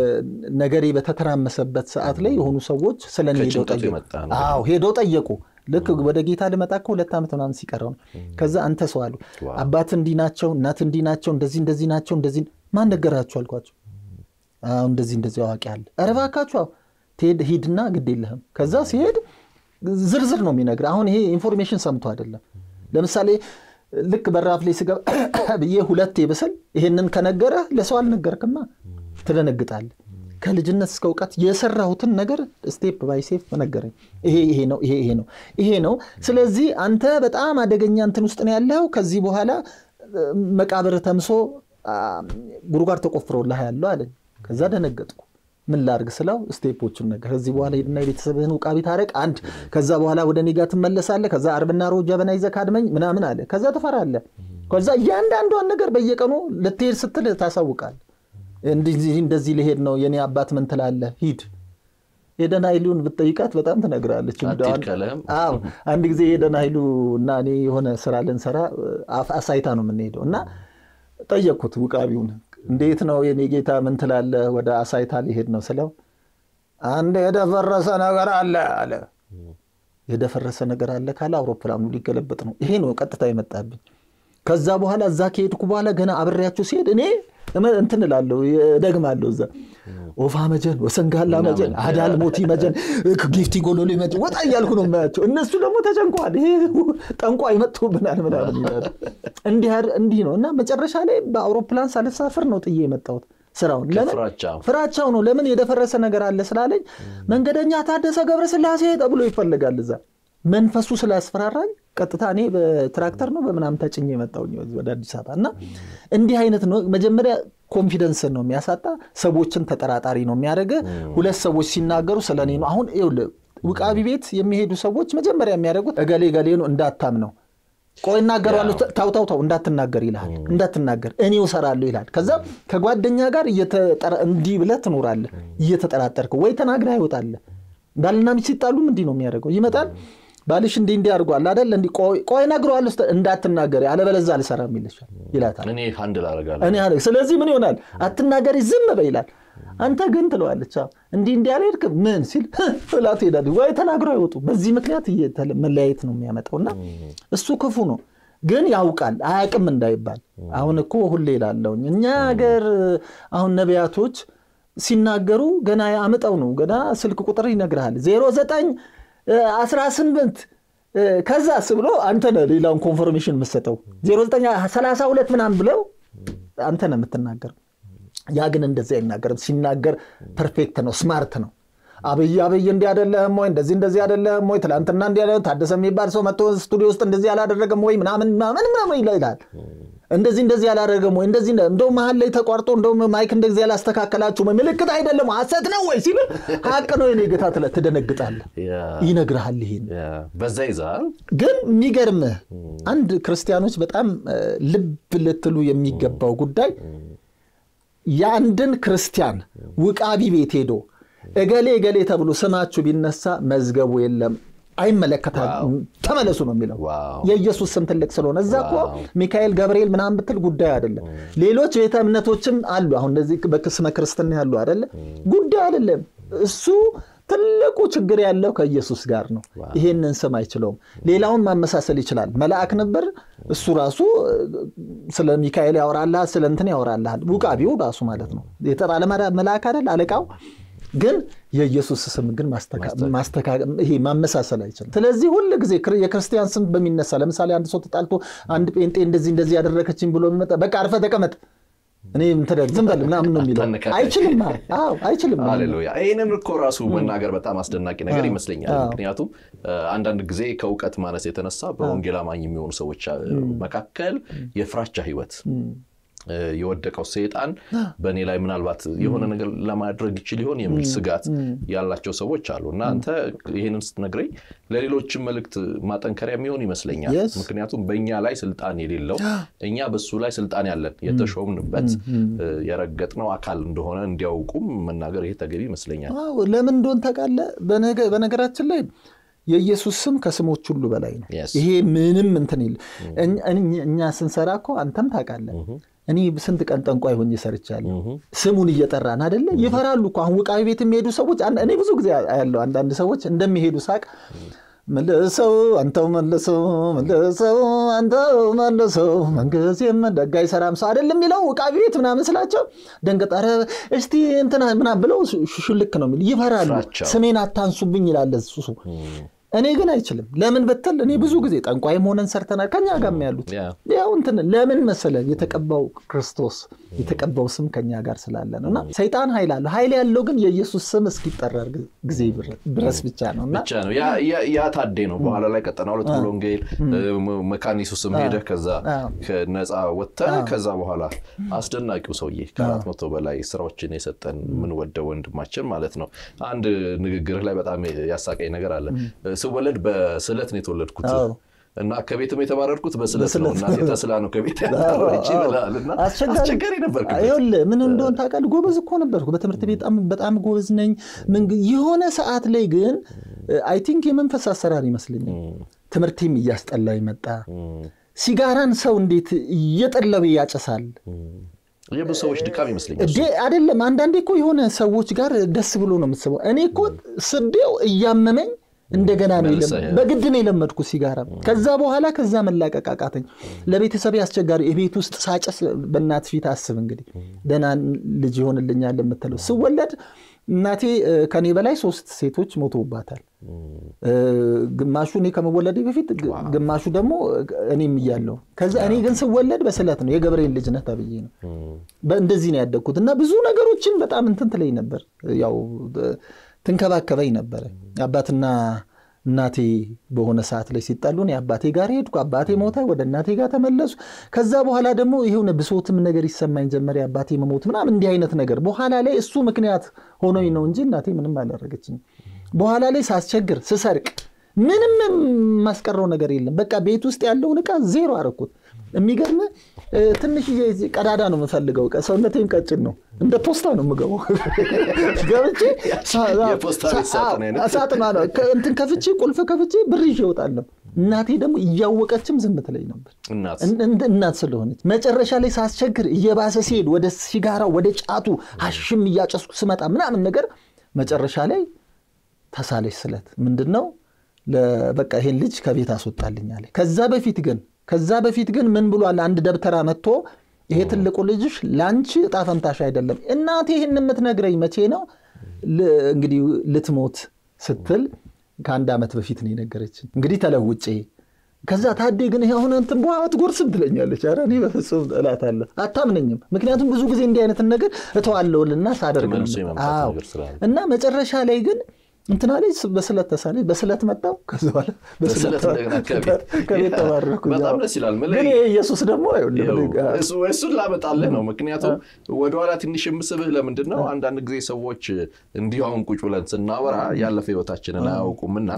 ነገሬ በተተራመሰበት ሰዓት ላይ የሆኑ ሰዎች ስለ እኔ ሄደው ከጭንቀቱ ጠየቁ። የመጣ ነው። አዎ ሄደው ጠየቁ። ልክ ወደ ጌታ ልመጣ እኮ ሁለት ዓመት ምናምን ሲቀረው ነው። ከዛ አንተ ሰው አሉ ዋው። አባት እንዲህ ናቸው፣ እናት እንዲህ ናቸው፣ እንደዚህ እንደዚህ ናቸው፣ እንደዚህ ማን ነገራችሁ አልኳቸው። አዎ እንደዚህ እንደዚህ አዋቂ አለ። ኧረ እባካችሁ አዎ፣ ትሄድ ሂድና ግድ የለህም። ከዛ ሲሄድ ዝርዝር ነው የሚነግር። አሁን ይሄ ኢንፎርሜሽን ሰምቶ አይደለም። ለምሳሌ ልክ በራፍ ላይ ስገባ ብዬ ሁለቴ ብስል ይሄንን ከነገረ ለሰው አልነገርክማ ትደነግጣለህ። ከልጅነት እስከ እውቀት የሰራሁትን ነገር ስቴፕ ባይ ሴፕ ነገረኝ። ይሄ ይሄ ነው ይሄ ይሄ ነው ይሄ ነው። ስለዚህ አንተ በጣም አደገኛ እንትን ውስጥ ነው ያለው። ከዚህ በኋላ እ፣ መቃብር ተምሶ አ፣ ጉድጓድ ተቆፍሮልህ ያለው አለኝ። ከዛ ደነገጥኩ። ምን ላርግ ስለው ስቴፖቹን ነገር ከዚህ በኋላ ሄድና የቤተሰብህን ውቃቢ ታረቅ አንድ ከዛ በኋላ ወደ እኔ ጋር ትመለሳለህ ከዛ አርብና ሮብ ጀበና ይዘህ ካድመኝ ምናምን አለ ከዛ ትፈራለህ ከዛ እያንዳንዷን ነገር በየቀኑ ልትሄድ ስትል ታሳውቃለህ እንደዚህ እንደዚህ ልሄድ ነው የኔ አባት ምን ትላለህ ሂድ ሄደን ኃይሉን ብትጠይቃት በጣም ትነግራለች እንደው አትሂድ ካለህም አዎ አንድ ጊዜ ሄደን ኃይሉ እና እኔ የሆነ ስራ ልንሰራ አፍ- አሳይታ ነው የምንሄደው እና ጠየቅኩት ውቃቢውን እንዴት ነው የኔ ጌታ ምን ትላለህ ወደ አሳይታ ሊሄድ ነው ስለው አንድ የደፈረሰ ነገር አለ አለ የደፈረሰ ነገር አለ ካለ አውሮፕላኑ ሊገለበጥ ነው ይሄ ነው ቀጥታ የመጣብኝ ከዛ በኋላ እዛ ከሄድኩ በኋላ ገና አብሬያቸው ሲሄድ እኔ እመ- እንትን እላለሁ እደግማለሁ እዛ ኦፋ መጀን ወሰንጋላ መጀን አዳል ሞቲ መጀን ጊፍቲ ጎሎሎ መጀን ወጣ እያልኩ ነው የማያቸው እነሱ ደግሞ ተጨንቀዋል ይሄ ጠንቋይ መጥቶብናል ምናምን ይላሉ እንዲህ አድ- እንዲህ ነው እና መጨረሻ ላይ በአውሮፕላን ሳልሳፍር ነው ጥዬ የመጣሁት ስራውን ለምን ፍራቻ ፍራቻው ነው ለምን የደፈረሰ ነገር አለ ስላለኝ መንገደኛ ታደሰ ገብረስላሴ ተብሎ ይፈልጋል እዛ መንፈሱ ስላስፈራራኝ ቀጥታ እኔ በትራክተር ነው በምናምን ተጭኜ የመጣሁኝ ወደ አዲስ አበባ እና እንዲህ አይነት ነው መጀመሪያ ኮንፊደንስን ነው የሚያሳጣ ሰዎችን ተጠራጣሪ ነው የሚያደርግ ሁለት ሰዎች ሲናገሩ ስለ እኔ ነው አሁን ይኸውልህ ውቃቢ ቤት የሚሄዱ ሰዎች መጀመሪያ የሚያደርጉት እገሌ እገሌ ነው እንዳታምነው ቆይ እናገረዋለሁ ታው ታው ታው እንዳትናገር ይልሃል እንዳትናገር እኔው እሰራለሁ ይልሃል ከዛ ከጓደኛ ጋር እየተጠራ- እንዲህ ብለህ ትኖራለህ እየተጠራጠርክ ወይ ተናግረህ አይወጣለህ ባልና ሚስት ሲጣሉም እንዲህ ነው የሚያደርገው ይመጣል ባልሽ እንዲህ እንዲህ አድርጓል አይደል እንዲህ ቆይ- ቆይ እነግረዋለሁ ስትል እንዳትናገሪ አለበለዚያ አልሰራም ይልሻል ይላታል እኔ ሀንድል አደርጋለሁ እኔ አለ ስለዚህ ምን ይሆናል አትናገሪ ዝም በይ ይላል አንተ ግን ትለዋለች አዎ፣ እንዲህ እንዲህ አልሄድክም ምን ሲል ብላ ትሄዳለች ወይ ተናግረው አይወጡ በዚህ ምክንያት እየተለ- መለያየት ነው የሚያመጣውና እሱ ክፉ ነው ግን ያውቃል አያውቅም እንዳይባል አሁን እኮ ሁሌ ይላለውኝ እኛ ሀገር አሁን ነቢያቶች ሲናገሩ ገና አምጠው ነው ገና ስልክ ቁጥር ይነግርሃል ዜሮ ዘጠኝ አስራ ስምንት ከዛስ ብሎ አንተ ነህ ሌላውን ኮንፎርሜሽን የምትሰጠው ዜሮ ዘጠኝ ሰላሳ ሁለት ምናምን ብለው አንተ ነህ የምትናገረው ያ ግን እንደዚህ አይናገርም ሲናገር ፐርፌክት ነው ስማርት ነው አብይ አብይ እንዲህ አይደለህም ወይ እንደዚህ እንደዚህ አይደለህም ወይ ትላንትና እንዲህ አይደለም ታደሰ የሚባል ሰው መጥቶ ስቱዲዮ ውስጥ እንደዚህ አላደረገም ወይ ምናምን ምናምን ምናምን ይላል እንደዚህ እንደዚህ አላደረገም ወይ እንደዚህ እንደ- እንደው መሀል ላይ ተቋርጦ እንደው ማይክ እንደዚህ ያላስተካከላችሁ ወይ ምልክት አይደለም ሀሰት ነው ወይ ሲል ሀቅ ነው የኔ ጌታ ትለ- ትደነግጣለህ ያ፣ ይነግርሃል ይሄን ያ። በዛ ይዛል ግን የሚገርምህ አንድ ክርስቲያኖች በጣም እ፣ ልብ ልትሉ የሚገባው ጉዳይ የአንድን ክርስቲያን ውቃቢ ቤት ሄዶ እገሌ እገሌ ተብሎ ስማችሁ ቢነሳ መዝገቡ የለም አይመለከታል ተመለሱ ነው የሚለው ዋው። የኢየሱስ ስም ትልቅ ስለሆነ እዛ እኮ ሚካኤል ገብርኤል ምናምን ብትል ጉዳይ አይደለም ሌሎች ቤተ እምነቶችም አሉ አሁን እነዚህ በስመ ክርስትና ያሉ አይደለ ጉዳይ አይደለም እሱ ትልቁ ችግር ያለው ከኢየሱስ ጋር ነው ይሄንን ስም አይችለውም ሌላውን ማመሳሰል ይችላል መልአክ ነበር እሱ ራሱ እ፣ ስለ ሚካኤል ያወራልሃል ስለ እንትን ያወራልሃል ውቃቢው ራሱ ማለት ነው የተባለ መላ- መልአክ አይደል አለቃው ግን የኢየሱስ ስም ግን ማስተካ- ማስተካ- ይሄ ማመሳሰል አይችልም ስለዚህ ሁል ጊዜ ክር- የክርስቲያን ስም በሚነሳ ለምሳሌ አንድ ሰው ተጣልቶ አንድ ጴንጤ እንደዚህ እንደዚህ ያደረገችኝ ብሎ የሚመጣ በቃ አርፈ ተቀመጥ እኔ እንትን ዝም በል ምናምን ነው የሚለው አታነካካኝ። አይችልም አዎ አይችልም ሃሌሉያ ይህንን እኮ ራሱ መናገር በጣም አስደናቂ ነገር ይመስለኛል ምክንያቱም እ፣ አንዳንድ ጊዜ ከእውቀት ማነስ የተነሳ በወንጌል አማኝ የሚሆኑ ሰዎች እ፣ መካከል የፍራቻ ህይወት እ፣ የወደቀው ሰይጣን በእኔ ላይ ምናልባት የሆነ ነገር ለማድረግ ይችል ይሆን የሚል ስጋት ያላቸው ሰዎች አሉ እና አንተ ይህንን ስትነግረኝ ለሌሎችም መልእክት ማጠንከሪያ የሚሆን ይመስለኛል Yes. ምክንያቱም በእኛ ላይ ስልጣን የሌለው እኛ በሱ ላይ ስልጣን ያለን የተሾምንበት እ፣ የረገጥነው አካል እንደሆነ እንዲያውቁም መናገር ይሄ ተገቢ ይመስለኛል አዎ ለምን እንደሆን ታውቃለህ በነገ- በነገራችን ላይ የኢየሱስ ስም ከስሞች ሁሉ በላይ ነው Yes. ይሄ ምንም እንትን የለ እኛ- እኛ- እኛ ስንሰራ እኮ አንተም ታውቃለህ እኔ ስንት ቀን ጠንቋይ ሆኜ ሰርቻለሁ። ስሙን እየጠራን አይደለ? ይፈራሉ እኮ አሁን ውቃቢ ቤት የሚሄዱ ሰዎች እኔ ብዙ ጊዜ ያለው አንዳንድ ሰዎች እንደሚሄዱ ሳቅ መልሰው አንተው መልሰው መልሰው አንተው መልሰው መንግስት ደጋ አይሰራም ሰው አይደለም የሚለው ውቃቢ ቤት ምናምን ስላቸው ደንገጥ ኧረ እስቲ እንትና ምናምን ብለው ሹልክ ነው የሚል ይፈራሉ። ስሜን አታንሱብኝ ይላል እሱ። እኔ ግን አይችልም። ለምን ብትል እኔ ብዙ ጊዜ ጠንቋይም ሆነን ሰርተናል። ከኛ ጋር ያሉት ያው እንትን ለምን መሰለ የተቀባው ክርስቶስ የተቀባው ስም ከኛ ጋር ስላለ ነው። እና ሰይጣን ኃይል አለው። ኃይል ያለው ግን የኢየሱስ ስም እስኪጠራ ጊዜ ድረስ ብቻ ነው እና ብቻ ነው ያ ታዴ ነው። በኋላ ላይ ቀጠና ሁለት ሙሉ ወንጌል መካኒሱ ስም ሄደህ ከዛ ነፃ ወጥተህ ከዛ በኋላ አስደናቂው ሰውዬ ከአራት መቶ በላይ ስራዎችን የሰጠን የምንወደው ወንድማችን ማለት ነው። አንድ ንግግርህ ላይ በጣም ያሳቀኝ ነገር አለ ስወለድ በስዕለት ነው የተወለድኩት እና ከቤትም የተባረርኩት በስለት ነው። እናቴ ተስላ ነው ከቤት ያጣረች ይላል እና አስቸጋሪ ነበር። ምን እንደሆን ታውቃለህ? ጎበዝ እኮ ነበርኩ በትምህርት ቤት በጣም ጎበዝ ነኝ። የሆነ ሰዓት ላይ ግን አይ ቲንክ የመንፈስ አሰራር ይመስለኛል ትምህርቴም እያስጠላኝ መጣ። ሲጋራን ሰው እንዴት እየጠለበ ያጨሳል። የብዙ ሰዎች ድካም ይመስለኛል። አይደለም አንዳንዴ እኮ የሆነ ሰዎች ጋር ደስ ብሎ ነው የምትስበው። እኔ እኮ ስቤው እያመመኝ እንደገና ነው በግድ ነው የለመድኩ ሲጋራ። ከዛ በኋላ ከዛ መላቀቅ አቃተኝ። ለቤተሰብ አስቸጋሪ የቤት ውስጥ ሳጨስ በእናት ፊት አስብ እንግዲህ ደህና ልጅ ይሆንልኛል የምትለው ስወለድ እናቴ ከኔ በላይ ሶስት ሴቶች ሞተውባታል። ግማሹ እኔ ከመወለዴ በፊት ግማሹ ደግሞ እኔም እያለሁ። ከዛ እኔ ግን ስወለድ በስለት ነው የገብርኤል ልጅ ነህ ተብዬ ነው እንደዚህ ነው ያደግኩት እና ብዙ ነገሮችን በጣም እንትን ትለኝ ነበር ያው ትንከባከበኝ ነበረ። አባትና እናቴ በሆነ ሰዓት ላይ ሲጣሉ እኔ አባቴ ጋር ሄድኩ። አባቴ ሞተ፣ ወደ እናቴ ጋር ተመለሱ። ከዛ በኋላ ደግሞ የሆነ ብሶትም ነገር ይሰማኝ ጀመር፣ የአባቴ መሞት ምናምን እንዲህ አይነት ነገር። በኋላ ላይ እሱ ምክንያት ሆኖኝ ነው እንጂ እናቴ ምንም አላደረገችኝም። በኋላ ላይ ሳስቸግር፣ ስሰርቅ ምንም የማስቀረው ነገር የለም። በቃ ቤት ውስጥ ያለውን ዕቃ ዜሮ አረኩት። የሚገርም ትንሽ ቀዳዳ ነው የምፈልገው። ሰውነቴም ቀጭን ነው። እንደ ፖስታ ነው የምገባው። ገብቼ ሳጥና ነው እንትን ከፍቼ ቁልፍ ከፍቼ ብር ይዤ እወጣለሁ። እናቴ ደግሞ እያወቀችም ዝም ትለኝ ነበር፣ እናት ስለሆነች። መጨረሻ ላይ ሳስቸግር እየባሰ ሲሄድ ወደ ሲጋራው ወደ ጫቱ ሀሽም እያጨስኩ ስመጣ ምናምን ነገር መጨረሻ ላይ ተሳለች ስለት ምንድን ነው በቃ ይሄን ልጅ ከቤት አስወጣልኝ አለ። ከዛ በፊት ግን ከዛ በፊት ግን ምን ብሏል? አንድ ደብተራ መጥቶ ይሄ ትልቁ ልጅሽ ለአንቺ እጣ ፈንታሽ አይደለም። እናቴ ይህን የምትነግረኝ መቼ ነው? እንግዲህ ልትሞት ስትል ከአንድ ዓመት በፊት ነው የነገረችኝ። እንግዲህ ተለውጬ ከዛ ታዴ ግን አሁን እንትን በኋላ አትጎርስም ትለኛለች። ኧረ እኔ በፍጹም እላታለሁ። አታምነኝም። ምክንያቱም ብዙ ጊዜ እንዲህ አይነት ነገር እተዋለሁልና ሳደርግ እና መጨረሻ ላይ ግን እንትና ላይ በስለት ተሳለች። በስለት መጣው። ከዚ በኋላ ከቤት ተባረርኩ። በጣም ደስ ይላል። ግን ኢየሱስ ደግሞ እሱን ላመጣልህ ነው። ምክንያቱም ወደኋላ ትንሽ የምስብህ ለምንድን ነው አንዳንድ ጊዜ ሰዎች እንዲሁ አሁን ቁጭ ብለን ስናወራ ያለፈ ህይወታችንን አያውቁምና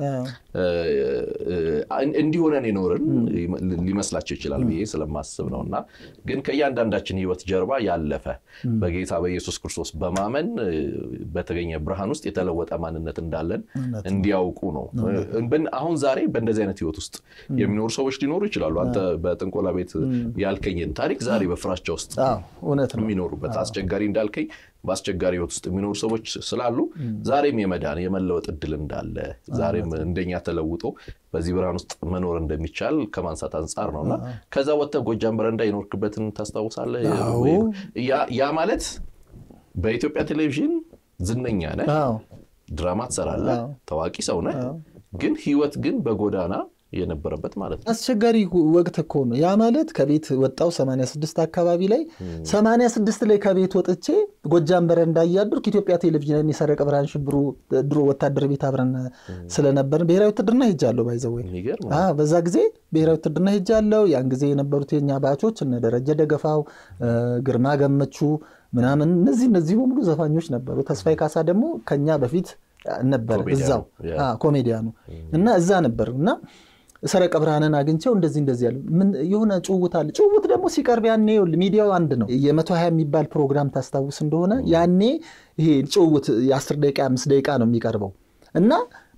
እንዲሆነን የኖርን ሊመስላቸው ይችላል ብዬ ስለማስብ ነው። እና ግን ከእያንዳንዳችን ህይወት ጀርባ ያለፈ በጌታ በኢየሱስ ክርስቶስ በማመን በተገኘ ብርሃን ውስጥ የተለወጠ ማንነት እንዳለን እንዲያውቁ ነው። አሁን ዛሬ በእንደዚህ አይነት ህይወት ውስጥ የሚኖሩ ሰዎች ሊኖሩ ይችላሉ። አንተ በጥንቆላ ቤት ያልከኝን ታሪክ ዛሬ በፍራቻ ውስጥ የሚኖሩበት አስቸጋሪ እንዳልከኝ በአስቸጋሪ ህይወት ውስጥ የሚኖሩ ሰዎች ስላሉ ዛሬም የመዳን የመለወጥ እድል እንዳለ ዛሬም እንደኛ ተለውጦ በዚህ ብርሃን ውስጥ መኖር እንደሚቻል ከማንሳት አንጻር ነው እና ከዛ ወጥተህ ጎጃም በረንዳ የኖርክበትን ታስታውሳለህ? ያ ማለት በኢትዮጵያ ቴሌቪዥን ዝነኛ ነህ፣ ድራማ ትሰራለህ፣ ታዋቂ ሰው ነህ። ግን ህይወት ግን በጎዳና የነበረበት ማለት ነው። አስቸጋሪ ወቅት እኮ ነው ያ ማለት ከቤት ወጣው 86 አካባቢ ላይ 86 ላይ ከቤት ወጥቼ ጎጃም በረንዳ እያደርኩ ኢትዮጵያ ቴሌቪዥን የሰረቀ ብርሃን ሽብሩ ድሮ ወታደር ቤት አብረን ስለነበርን ብሔራዊ ውትድርና ሄጃለሁ። ባይዘወ በዛ ጊዜ ብሔራዊ ውትድርና ሄጃለሁ። ያን ጊዜ የነበሩት የኛ ባቾች እነ ደረጀ ደገፋው፣ ግርማ ገመቹ ምናምን እነዚህ እነዚህ በሙሉ ዘፋኞች ነበሩ። ተስፋዬ ካሳ ደግሞ ከኛ በፊት ነበር እዛው ኮሜዲያኑ እና እዛ ነበር እና ሰረቀ ብርሃንን አግኝቸው እንደዚህ እንደዚህ ያለ የሆነ ጭውውት አለ። ጭውውት ደግሞ ሲቀርብ ያኔ ሚዲያው አንድ ነው። የመቶ ሀያ የሚባል ፕሮግራም ታስታውስ እንደሆነ ያኔ ይሄ ጭውውት የአስር ደቂቃ አምስት ደቂቃ ነው የሚቀርበው እና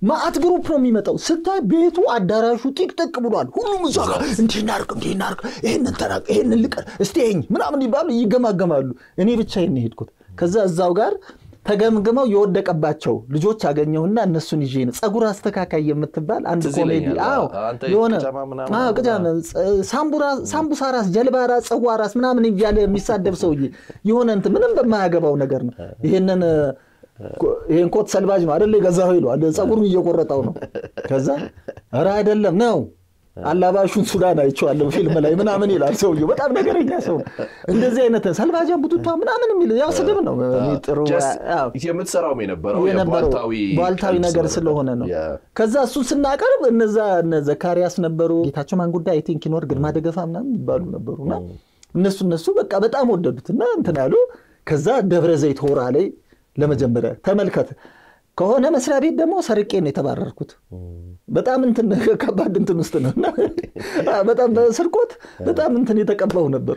ማአት ግሩፕ ነው የሚመጣው። ስታይ ቤቱ አዳራሹ ጢቅጥቅ ብሏል። ሁሉም እዛ ጋር እንዲህ እናድርግ እንዲህ እናድርግ ይህንን ተናቅ ይህንን ልቀር እስቲ ይኸኝ ምናምን ይባሉ ይገማገማሉ። እኔ ብቻዬን ነው የሄድኩት። ከዛ እዛው ጋር ተገምግመው የወደቀባቸው ልጆች አገኘሁና እነሱን ይዤ ነው ፀጉር አስተካካይ የምትባል አንድ ትዝ ኮሜዲ ይለኛል። አዎ አንተ የሆነ ቅጃማ ምናምን አዎ ቅጃማ ሳምቡራ- ሳምቡሳ ራስ ጀልባ ራስ ፀጉዋ ራስ ምናምን እያለ የሚሳደብ ሰውዬ የሆነ እንትን ምንም በማያገባው ነገር ነው ይሄንን ይሄን ኮት ሰልባጅ ነው አይደለ የገዛኸው ይለዋል ፀጉሩን እየቆረጠው ነው ከዛ ኧረ አይደለም ነው አላባሹን ሱዳን አይቼዋለሁ ፊልም ላይ ምናምን ይላል ሰውዬው በጣም ነገረኛ ሰው ነው እንደዚህ አይነት ሰልባጃ ቡቱቷ ምናምን የሚል ያው ስድብ ነው እኔ ጥሩ Just አዎ የምትሰራውም የነበረው የነበረው የቧልታዊ ቧልታዊ ቀልድ ነገር ስለሆነ ነው። ከዛ እሱን ስናቀርብ እነዛ እነ ዘካሪያስ ነበሩ፣ ጌታቸው ማን ጉዳይ አይ ቲንክ ይኖር ግርማ ደገፋ ምናምን ይባሉ ነበሩና እነሱ እነሱ በቃ በጣም ወደዱትና እንትን ያሉ። ከዛ ደብረ ዘይት ሆራ ላይ ለመጀመሪያ ተመልከት ከሆነ መስሪያ ቤት ደግሞ ሰርቄ ነው የተባረርኩት። በጣም እንትን ከባድ እንትን ውስጥ ነው እና በጣም በስርቆት በጣም እንትን የተቀባው ነበር።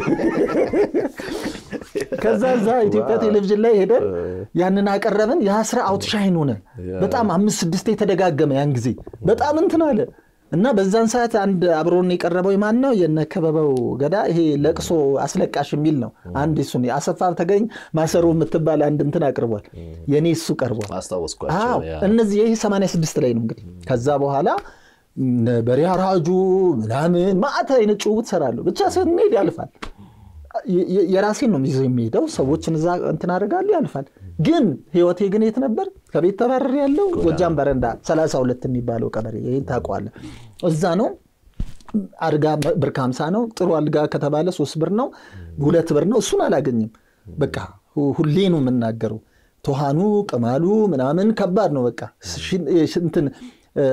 ከዛ እዛ ኢትዮጵያ ቴሌቪዥን ላይ ሄደን ያንን አቀረብን። የአስራ አውትሻይን ሆነ። በጣም አምስት ስድስት የተደጋገመ ያን ጊዜ በጣም እንትን አለ እና በዛን ሰዓት አንድ አብሮን የቀረበው ማን ነው? የነ ከበበው ገዳ ይሄ ለቅሶ አስለቃሽ የሚል ነው። አንድ እሱን አሰፋ ተገኝ ማሰሮ የምትባል አንድ እንትን አቅርቧል። የኔ እሱ ቀርቧል። አስታወስኳቸው። አዎ ያ። እነዚህ ይህ 86 ላይ ነው እንግዲህ። ከዛ በኋላ እነ በሬ አራጁ ምናምን ማዕት አይነት ጭውውት ሰራለሁ። ብቻ ስንሄድ ያልፋል። የ- የ- የራሴን ነው ይዘው የሚሄደው ሰዎችን እዛ እንትን አደርጋለሁ ያልፋል። ግን ህይወቴ ግን የት ነበር? ከቤት ተባረር ያለው ጎጃም በረንዳ 32 የሚባለው ቀበሌ ይህን ታውቀዋለህ። እዛ ነው አልጋ ብር ከሀምሳ ነው። ጥሩ አልጋ ከተባለ ሶስት ብር ነው፣ ሁለት ብር ነው። እሱን አላገኝም። በቃ ሁ- ሁሌ ነው የምናገረው። ቶሃኑ ቅማሉ ምናምን ከባድ ነው። በቃ ሽ- ሽ- እንትን እ፣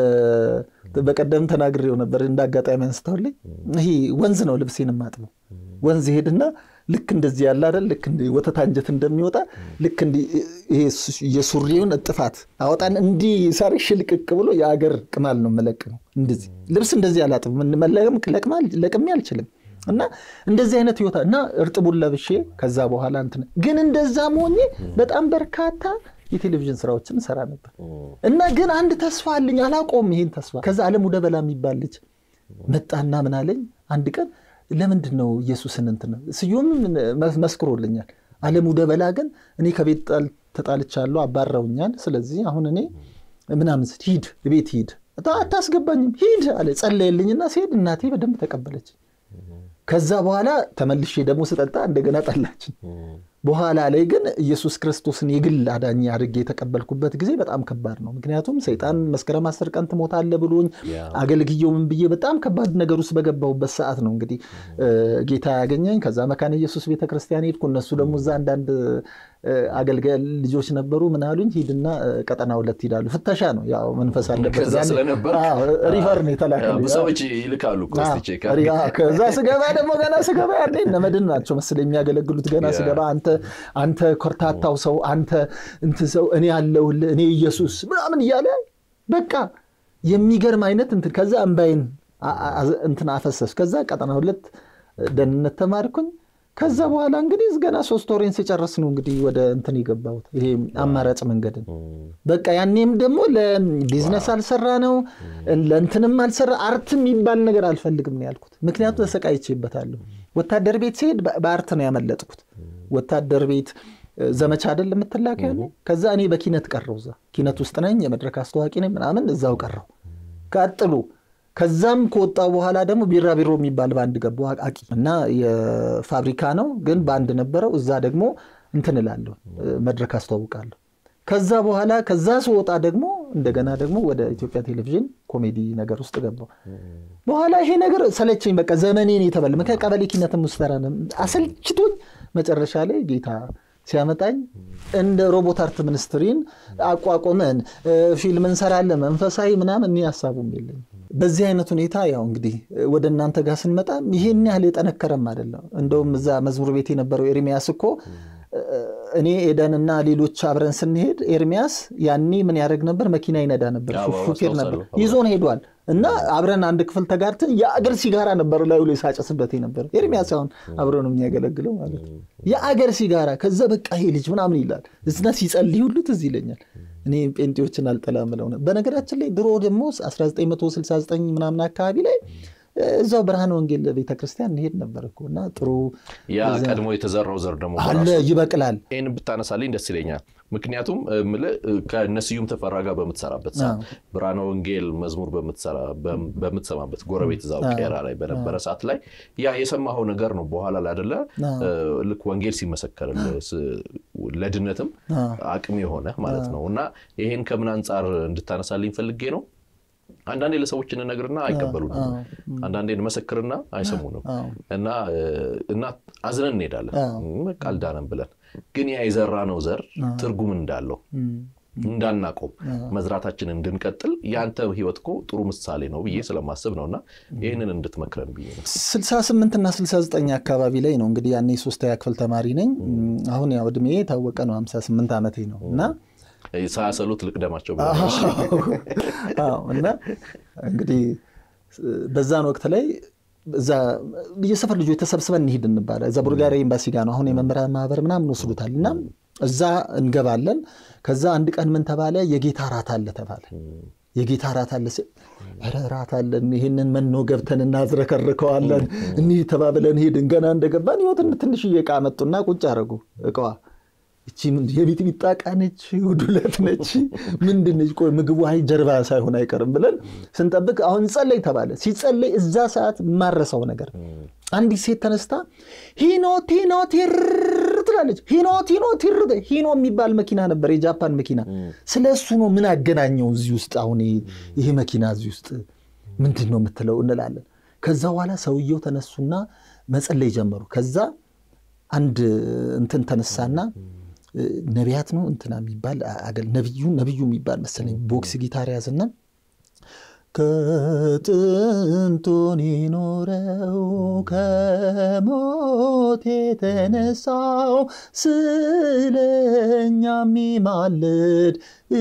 በቀደም ተናግሬው ነበር እንደ አጋጣሚ አንስተውልኝ። ይሄ ወንዝ ነው ልብሴን የማጥበው። ወንዝ ሄድና ልክ እንደዚህ ያለ አይደል ልክ እንደ ወተት አንጀት እንደሚወጣ ልክ እንዲህ ይሄ ሱ- የሱሪውን እጥፋት አወጣን እንዲህ ሳር ሽልቅቅ ብሎ የአገር ቅማል ነው መለቅ ነው። እንደዚህ ልብስ እንደዚህ አላጥብም መለቅም ለቅማል- ለቅሜ አልችልም። እና እንደዚህ አይነት ህይወታ እና እርጥቡን ለብሼ ከዛ በኋላ እንትን ግን እንደዛም ሆኜ በጣም በርካታ የቴሌቪዥን ስራዎችን ሰራ ነበር እና ግን አንድ ተስፋ አለኝ አላቆም ይሄን ተስፋ ከዛ አለሙ ደበላ የሚባል ልጅ መጣና ምን አለኝ አንድ ቀን ለምንድን ነው ኢየሱስን እንትን ስዩም መስክሮልኛል አለሙ ደበላ ግን እኔ ከቤት ጣል- ተጣልቻለሁ አባረውኛል ስለዚህ አሁን እኔ ምናምን ስል ሂድ ቤት ሂድ አታስገባኝም ሂድ አለ ጸለየልኝና ሲሄድ እናቴ በደንብ ተቀበለች ከዛ በኋላ ተመልሼ ደግሞ ስጠጣ እንደገና ጠላችን በኋላ ላይ ግን ኢየሱስ ክርስቶስን የግል አዳኝ አድርጌ የተቀበልኩበት ጊዜ በጣም ከባድ ነው። ምክንያቱም ሰይጣን መስከረም አስር ቀን ትሞታለህ ብሎኝ ያ። አገልግየው ምን ብዬ በጣም ከባድ ነገር ውስጥ በገባሁበት ሰዓት ነው እንግዲህ እ፣ ጌታ ያገኘኝ። ከዛ መካነ ኢየሱስ ቤተክርስቲያን ሄድኩ። እነሱ ደግሞ እዛ አንዳንድ እ፣ አገልጋይ ልጆች ነበሩ። ምን አሉኝ፣ ሂድና እ፣ ቀጠና ሁለት ሂዳሉ። ፍተሻ ነው ያው መንፈስ አለበት። ከዛ ያኔ- ስለነበር አዎ፣ ሪፈር ነው የተላከልኝ። ብዙ ሰዎች ይልካሉ እኮ እስቲ ቼክ አዎ፣ ያ፣ ከዛ ስገባ ደግሞ ገና ስገባ ያኔ እነ መድን ናቸው መሰለኝ የሚያገለግሉት። ገና ያ። ስገባ አንተ አንተ ኮርታታው ሰው አንተ እንትን ሰው እኔ ያለሁልህ እኔ ኢየሱስ ምናምን እያለ በቃ የሚገርም አይነት እንትን ከዛ እምባይን አ- አ- እንትን አፈሰስ። ከዛ ቀጠና ሁለት ደህንነት ተማርኩኝ። ከዛ በኋላ እንግዲህ ገና ሶስት ወሬን ሲጨርስ ነው እንግዲህ ወደ እንትን የገባሁት ይሄ አማራጭ መንገድን በቃ ያኔም ደግሞ ለቢዝነስ አልሰራ ነው ለእንትንም አልሰራ አርት የሚባል ነገር አልፈልግም ነው ያልኩት። ምክንያቱም ተሰቃይቼበታለሁ። ወታደር ቤት ሲሄድ በ- በአርት ነው ያመለጥኩት። ወታደር ቤት እ፣ ዘመቻ አይደል የምትላከ ያኔ። ከዛ እኔ በኪነት ቀረው። እዛ ኪነት ውስጥ ነኝ፣ የመድረክ አስተዋቂ ነኝ ምናምን፣ እዛው ቀረው። ቀጥሉ ከዛም ከወጣው በኋላ ደግሞ ቢራቢሮ የሚባል ባንድ ገባሁ አቃቂ እና የፋብሪካ ነው ግን ባንድ ነበረው። እዛ ደግሞ እንትን እላለሁ እ፣ መድረክ አስተዋውቃለሁ። ከዛ በኋላ ከዛ ስወጣ ደግሞ እንደገና ደግሞ ወደ ኢትዮጵያ ቴሌቪዥን ኮሜዲ ነገር ውስጥ ገባሁ። በኋላ ይሄ ነገር ሰለቸኝ፣ በቃ ዘመኔን የተበላ ምክንያት ቀበሌ ኪነትም ውስጥ ሰራ ነው። አሰልችቶኝ መጨረሻ ላይ ጌታ ሲያመጣኝ እንደ ሮቦት አርት ሚኒስትሪን አቋቁመን እ፣ ፊልም እንሰራለን መንፈሳዊ ምናምን እኔ ሀሳቡም የለኝም። በዚህ አይነት ሁኔታ ያው እንግዲህ ወደ እናንተ ጋር ስንመጣ ይሄን ያህል የጠነከረም አይደለም። እንደውም እዛ መዝሙር ቤት የነበረው ኤርሚያስ እኮ እኔ ኤደንና ሌሎች አብረን ስንሄድ ኤርሚያስ ያኔ ምን ያደርግ ነበር? መኪና ይነዳ ነበር፣ አዎ፣ ሹፌር ነበር። አስታውሳለሁ። ይዞን ሄዷል እና አብረን አንድ ክፍል ተጋርተን የአገር ሲጋራ ነበር ላዩ ላይ ሳጨስበት ነበር። ኤርሚያስ አሁን አብረን ነው የሚያገለግለው ማለት ነው። የአገር ሲጋራ ከዛ በቃ ይሄ ልጅ ምናምን ይላል እዝና ሲጸልይ ሁሉ ትዝ ይለኛል። እኔ ጴንጤዎችን አልጠላም ብለው ነው። በነገራችን ላይ ድሮ ደግሞ 1969 ምናምን አካባቢ ላይ እዛው ብርሃን ወንጌል ቤተክርስቲያን እንሄድ ነበር እኮ እና ጥሩ ያ ቀድሞ የተዘራው ዘር ደግሞ አለ ይበቅላል። ይህን ብታነሳልኝ ደስ ይለኛል። ምክንያቱም እምልህ ከነስዩም ተፈራ ጋር በምትሰራበት ሰዓት ብርሃነ ወንጌል መዝሙር በምትሰማበት ጎረቤት እዛው ቄራ ላይ በነበረ ሰዓት ላይ ያ የሰማኸው ነገር ነው። በኋላ ላይ አይደለ ልክ ወንጌል ሲመሰከርልህ ለድነትም አቅም የሆነ ማለት ነው እና ይሄን ከምን አንጻር እንድታነሳልኝ ፈልጌ ነው። አንዳንዴ ለሰዎች እንነግርና አይቀበሉንም። አንዳንዴ እንመሰክርና አይሰሙንም እና እና አዝነን እንሄዳለን በቃ አልዳነም ብለን ግን ያ የዘራነው ዘር ትርጉም እንዳለው እንዳናቆም መዝራታችንን እንድንቀጥል የአንተ ህይወት እኮ ጥሩ ምሳሌ ነው ብዬ ስለማስብ ነው እና ይህንን እንድትመክረን ብዬ ነው። 68 እና 69 አካባቢ ላይ ነው እንግዲህ ያኔ ሶስተኛ ክፍል ተማሪ ነኝ። አሁን ያው እድሜ የታወቀ ነው 58 ዓመቴ ነው እና ሳያሰሉት ልቅደማቸው እና እንግዲህ በዛን ወቅት ላይ እዛ የሰፈር ልጆች ተሰብስበን እንሂድ እንባለ እዛ ቡልጋሪያ ኤምባሲ ጋር ነው አሁን የመምህራን ማህበር ምናምን ወስዱታል እና እዛ እንገባለን። ከዛ አንድ ቀን ምን ተባለ? የጌታ ራት አለ ተባለ። የጌታ ራት አለ ኧረ ራት አለን፣ ይህንን መኖ ገብተን እናዝረከርከዋለን። እኒህ ተባብለን ሄድን። ገና እንደገባን ህይወትን ትንሽዬ ዕቃ መጡና ቁጭ አደረጉ እቃዋ እቺ የሚጥሚጣ ዕቃ ነች፣ ዱለት ነች፣ ምንድን ነች? ቆይ ምግቡ አይ ጀርባ ሳይሆን አይቀርም ብለን ስንጠብቅ አሁን ጸለይ ተባለ። ሲጸለይ እዛ ሰዓት የማረሰው ነገር አንዲት ሴት ተነስታ ሂኖ ቲኖ ቲር ትላለች። ሂኖ ቲኖ ቲር ሂኖ የሚባል መኪና ነበር፣ የጃፓን መኪና። ስለ እሱ ነው ምን አገናኘው እዚህ ውስጥ? አሁን ይሄ መኪና እዚህ ውስጥ ምንድን ነው የምትለው እንላለን። ከዛ በኋላ ሰውየው ተነሱና መጸለይ ጀመሩ። ከዛ አንድ እንትን ተነሳና ነቢያት ነው እንትና የሚባል ነቢዩ ነቢዩ የሚባል መሰለኝ ቦክስ ጊታር ያዝና ከጥንቱን ይኖረው ከሞት የተነሳው ስለኛ የሚማልድ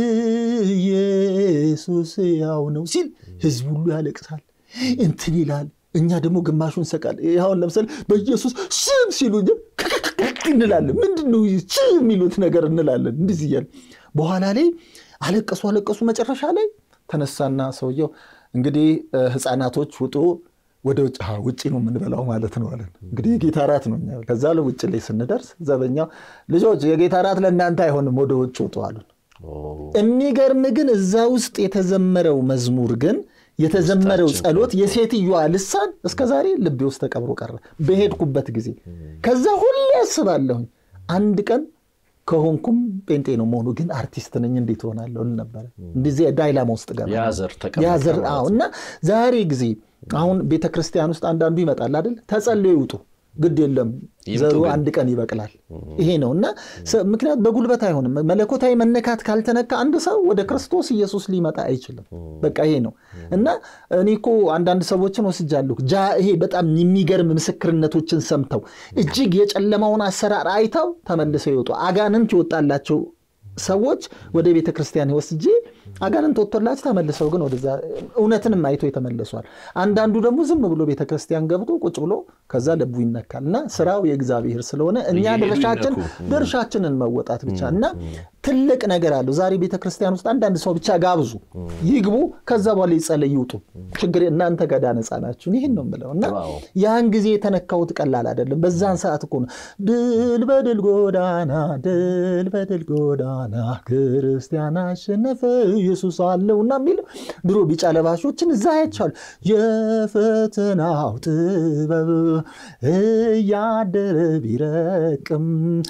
ኢየሱስ ያው ነው ሲል ህዝብ ሁሉ ያለቅሳል፣ እንትን ይላል። እኛ ደግሞ ግማሹን ሰቃል። ይኸውን ለምሳሌ በኢየሱስ ስም ሲሉ እንላለን። ምንድን ነው የሚሉት ነገር እንላለን። እንዲህ እያለ በኋላ ላይ አለቀሱ አለቀሱ። መጨረሻ ላይ ተነሳና ሰውየው እንግዲህ ህፃናቶች ውጡ ወደ ውጭ ውጭ ነው የምንበላው ማለት ነው አለን። እንግዲህ የጌታ ራት ነው። ከዛ ውጭ ላይ ስንደርስ ዘበኛው ልጆች የጌታ ራት ለእናንተ አይሆንም ወደ ውጭ ውጡ አሉን። የሚገርም ግን እዛ ውስጥ የተዘመረው መዝሙር ግን የተዘመረው ጸሎት የሴትዮዋ ልሳን እስከ ዛሬ ልቤ ውስጥ ተቀብሮ ቀረ በሄድኩበት ጊዜ። ከዛ ሁሌ ያስባለሁኝ አንድ ቀን ከሆንኩም ጴንጤ ነው መሆኑ ግን አርቲስት ነኝ እንዴት ሆናለሁ ነበረ። እንደዚህ ዳይላማ ውስጥ ገባ ያዘር እና ዛሬ ጊዜ አሁን ቤተ ክርስቲያን ውስጥ አንዳንዱ ይመጣል አይደል? ተጸልዮ ይውጡ ግድ የለም ዘሩ አንድ ቀን ይበቅላል። ይሄ ነው እና ምክንያት በጉልበት አይሆንም። መለኮታዊ መነካት ካልተነካ አንድ ሰው ወደ ክርስቶስ ኢየሱስ ሊመጣ አይችልም። በቃ ይሄ ነው እና እኔ እኮ አንዳንድ ሰዎችን ወስጃለሁ። ይሄ በጣም የሚገርም ምስክርነቶችን ሰምተው እጅግ የጨለማውን አሰራር አይተው ተመልሰው ይወጡ አጋንንት ይወጣላቸው ሰዎች ወደ ቤተ ክርስቲያን ወስጄ አጋንንት ወጥቶላቸው ተመልሰው ግን ወደዛ እውነትንም አይቶ የተመለሷል። አንዳንዱ ደግሞ ዝም ብሎ ቤተ ክርስቲያን ገብቶ ቁጭ ብሎ ከዛ ልቡ ይነካል እና ስራው የእግዚአብሔር ስለሆነ እኛ ድርሻችን ድርሻችንን መወጣት ብቻ እና ትልቅ ነገር አለው። ዛሬ ቤተ ክርስቲያን ውስጥ አንዳንድ ሰው ብቻ ጋብዙ፣ ይግቡ፣ ከዛ በኋላ ይጸለይ፣ ይውጡ። ችግር እናንተ ገዳ ነፃ ናችሁ። ይህን ነው የምለው እና ያን ጊዜ የተነካሁት ቀላል አይደለም። በዛን ሰዓት እኮ ነው ድል በድል ጎዳና ድል በድል ጎዳና ክርስቲያን አሸነፈ ኢየሱስ አለው እና የሚለው ድሮ ቢጫ ለባሾችን እዛ ያቻሉ የፈተናው ጥበብ እያደረ ቢረቅም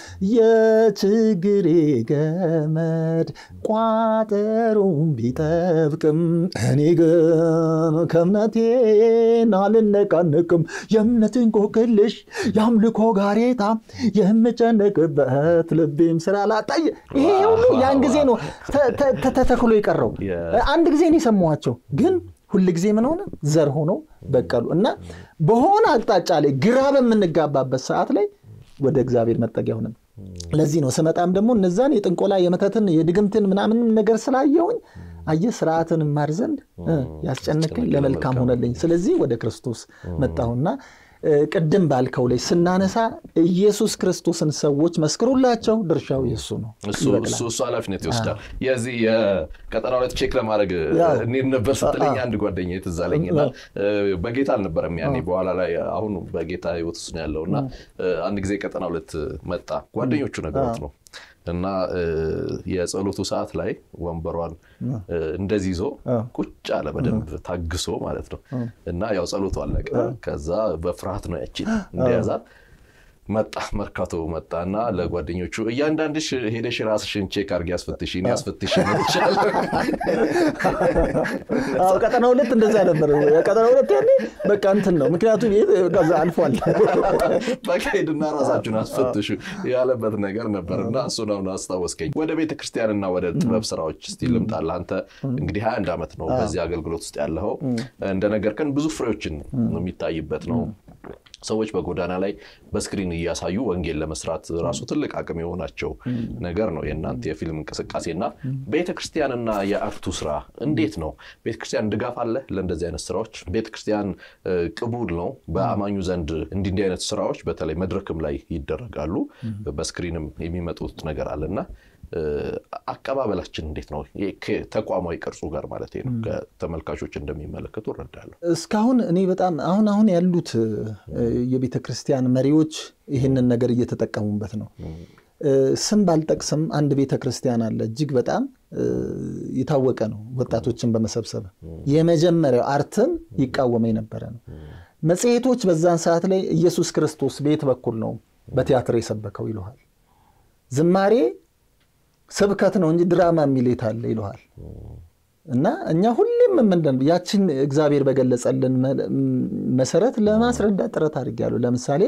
የችግሬ ገመድ ቋጠሩን ቢጠብቅም እኔ ግን ከእምነቴን አልነቃነቅም። የእምነትን ኮክልሽ የአምልኮ ጋሬታ የምጨነቅበት ልቤም ስራ ላጣየ ይሄ ሁሉ ያን ጊዜ ነው ተተክሎ የቀረው። አንድ ጊዜ ነው የሰማኋቸው ግን ሁል ጊዜ ምን ሆነ ዘር ሆኖ በቀሉ እና በሆነ አቅጣጫ ላይ ግራ በምንጋባበት ሰዓት ላይ ወደ እግዚአብሔር መጠጊያ ሆነን ለዚህ ነው ስመጣም ደግሞ እነዛን የጥንቆላ የመተትን የድግምትን ምናምን ነገር ስላየውኝ አየህ ስርዓትን ማር ዘንድ ያስጨነቀኝ ለመልካም ሆነልኝ። ስለዚህ ወደ ክርስቶስ መጣሁና ቅድም ባልከው ላይ ስናነሳ ኢየሱስ ክርስቶስን ሰዎች መስክሩላቸው፣ ድርሻው የእሱ ነው። እሱ ኃላፊነት ይወስዳል። የዚህ የቀጠና ሁለት ቼክ ለማድረግ እንሂድ ነበር ስትለኝ አንድ ጓደኛ ትዝ አለኝና በጌታ አልነበረም ያኔ በኋላ ላይ አሁን በጌታ ህይወት ውስጥ ነው ያለው እና አንድ ጊዜ ቀጠና ሁለት መጣ ጓደኞቹ ነገሮት ነው እና የጸሎቱ ሰዓት ላይ ወንበሯን እንደዚህ ይዞ ቁጭ አለ በደንብ ታግሶ ማለት ነው። እና ያው ጸሎቱ አለቀ። ከዛ በፍርሃት ነው ያችን እንደያዛት መጣ መርካቶ መጣ እና ለጓደኞቹ እያንዳንድሽ ሄደሽ ራስሽን ቼክ አድርጊ አስፈትሽ እኔ አስፈትሽ ይችላል። ቀጠና ሁለት እንደዛ ነበር። ቀጠና ሁለት ያኔ በቃ እንትን ነው ምክንያቱም ከዛ አልፏል። በቃ ሄድና ራሳችሁን አስፈትሹ ያለበት ነገር ነበር እና እሱን አሁን አስታወስከኝ። ወደ ቤተ ክርስቲያንና ወደ ጥበብ ስራዎች እስቲ ልምጣልህ። አንተ እንግዲህ ሀያ አንድ ዓመት ነው በዚህ አገልግሎት ውስጥ ያለኸው። እንደነገርከን ብዙ ፍሬዎችን የሚታይበት ነው። ሰዎች በጎዳና ላይ በስክሪን እያሳዩ ወንጌል ለመስራት ራሱ ትልቅ አቅም የሆናቸው ነገር ነው የእናንተ የፊልም እንቅስቃሴና ቤተክርስቲያንና የአርቱ ስራ እንዴት ነው? ቤተክርስቲያን ድጋፍ አለ ለእንደዚህ አይነት ስራዎች? ቤተክርስቲያን ቅቡል ነው በአማኙ ዘንድ እንዲህ እንዲህ አይነት ስራዎች በተለይ መድረክም ላይ ይደረጋሉ፣ በስክሪንም የሚመጡት ነገር አለና አቀባበላችን እንዴት ነው? ተቋማዊ ቅርጹ ጋር ማለት ነው። ከተመልካቾች እንደሚመለከቱ እረዳለሁ። እስካሁን እኔ በጣም አሁን አሁን ያሉት የቤተ ክርስቲያን መሪዎች ይህንን ነገር እየተጠቀሙበት ነው። ስም ባልጠቅስም አንድ ቤተ ክርስቲያን አለ፣ እጅግ በጣም የታወቀ ነው። ወጣቶችን በመሰብሰብ የመጀመሪያው አርትን ይቃወመ የነበረ ነው። መጽሔቶች በዛን ሰዓት ላይ ኢየሱስ ክርስቶስ በየት በኩል ነው በቲያትር የሰበከው ይለሃል። ዝማሬ ስብከት ነው እንጂ ድራማ የሚል የት አለ ይለሃል። እና እኛ ሁሌም ምንድን ያችን እግዚአብሔር በገለጸልን መሰረት ለማስረዳት ጥረት አድርጌያለሁ። ለምሳሌ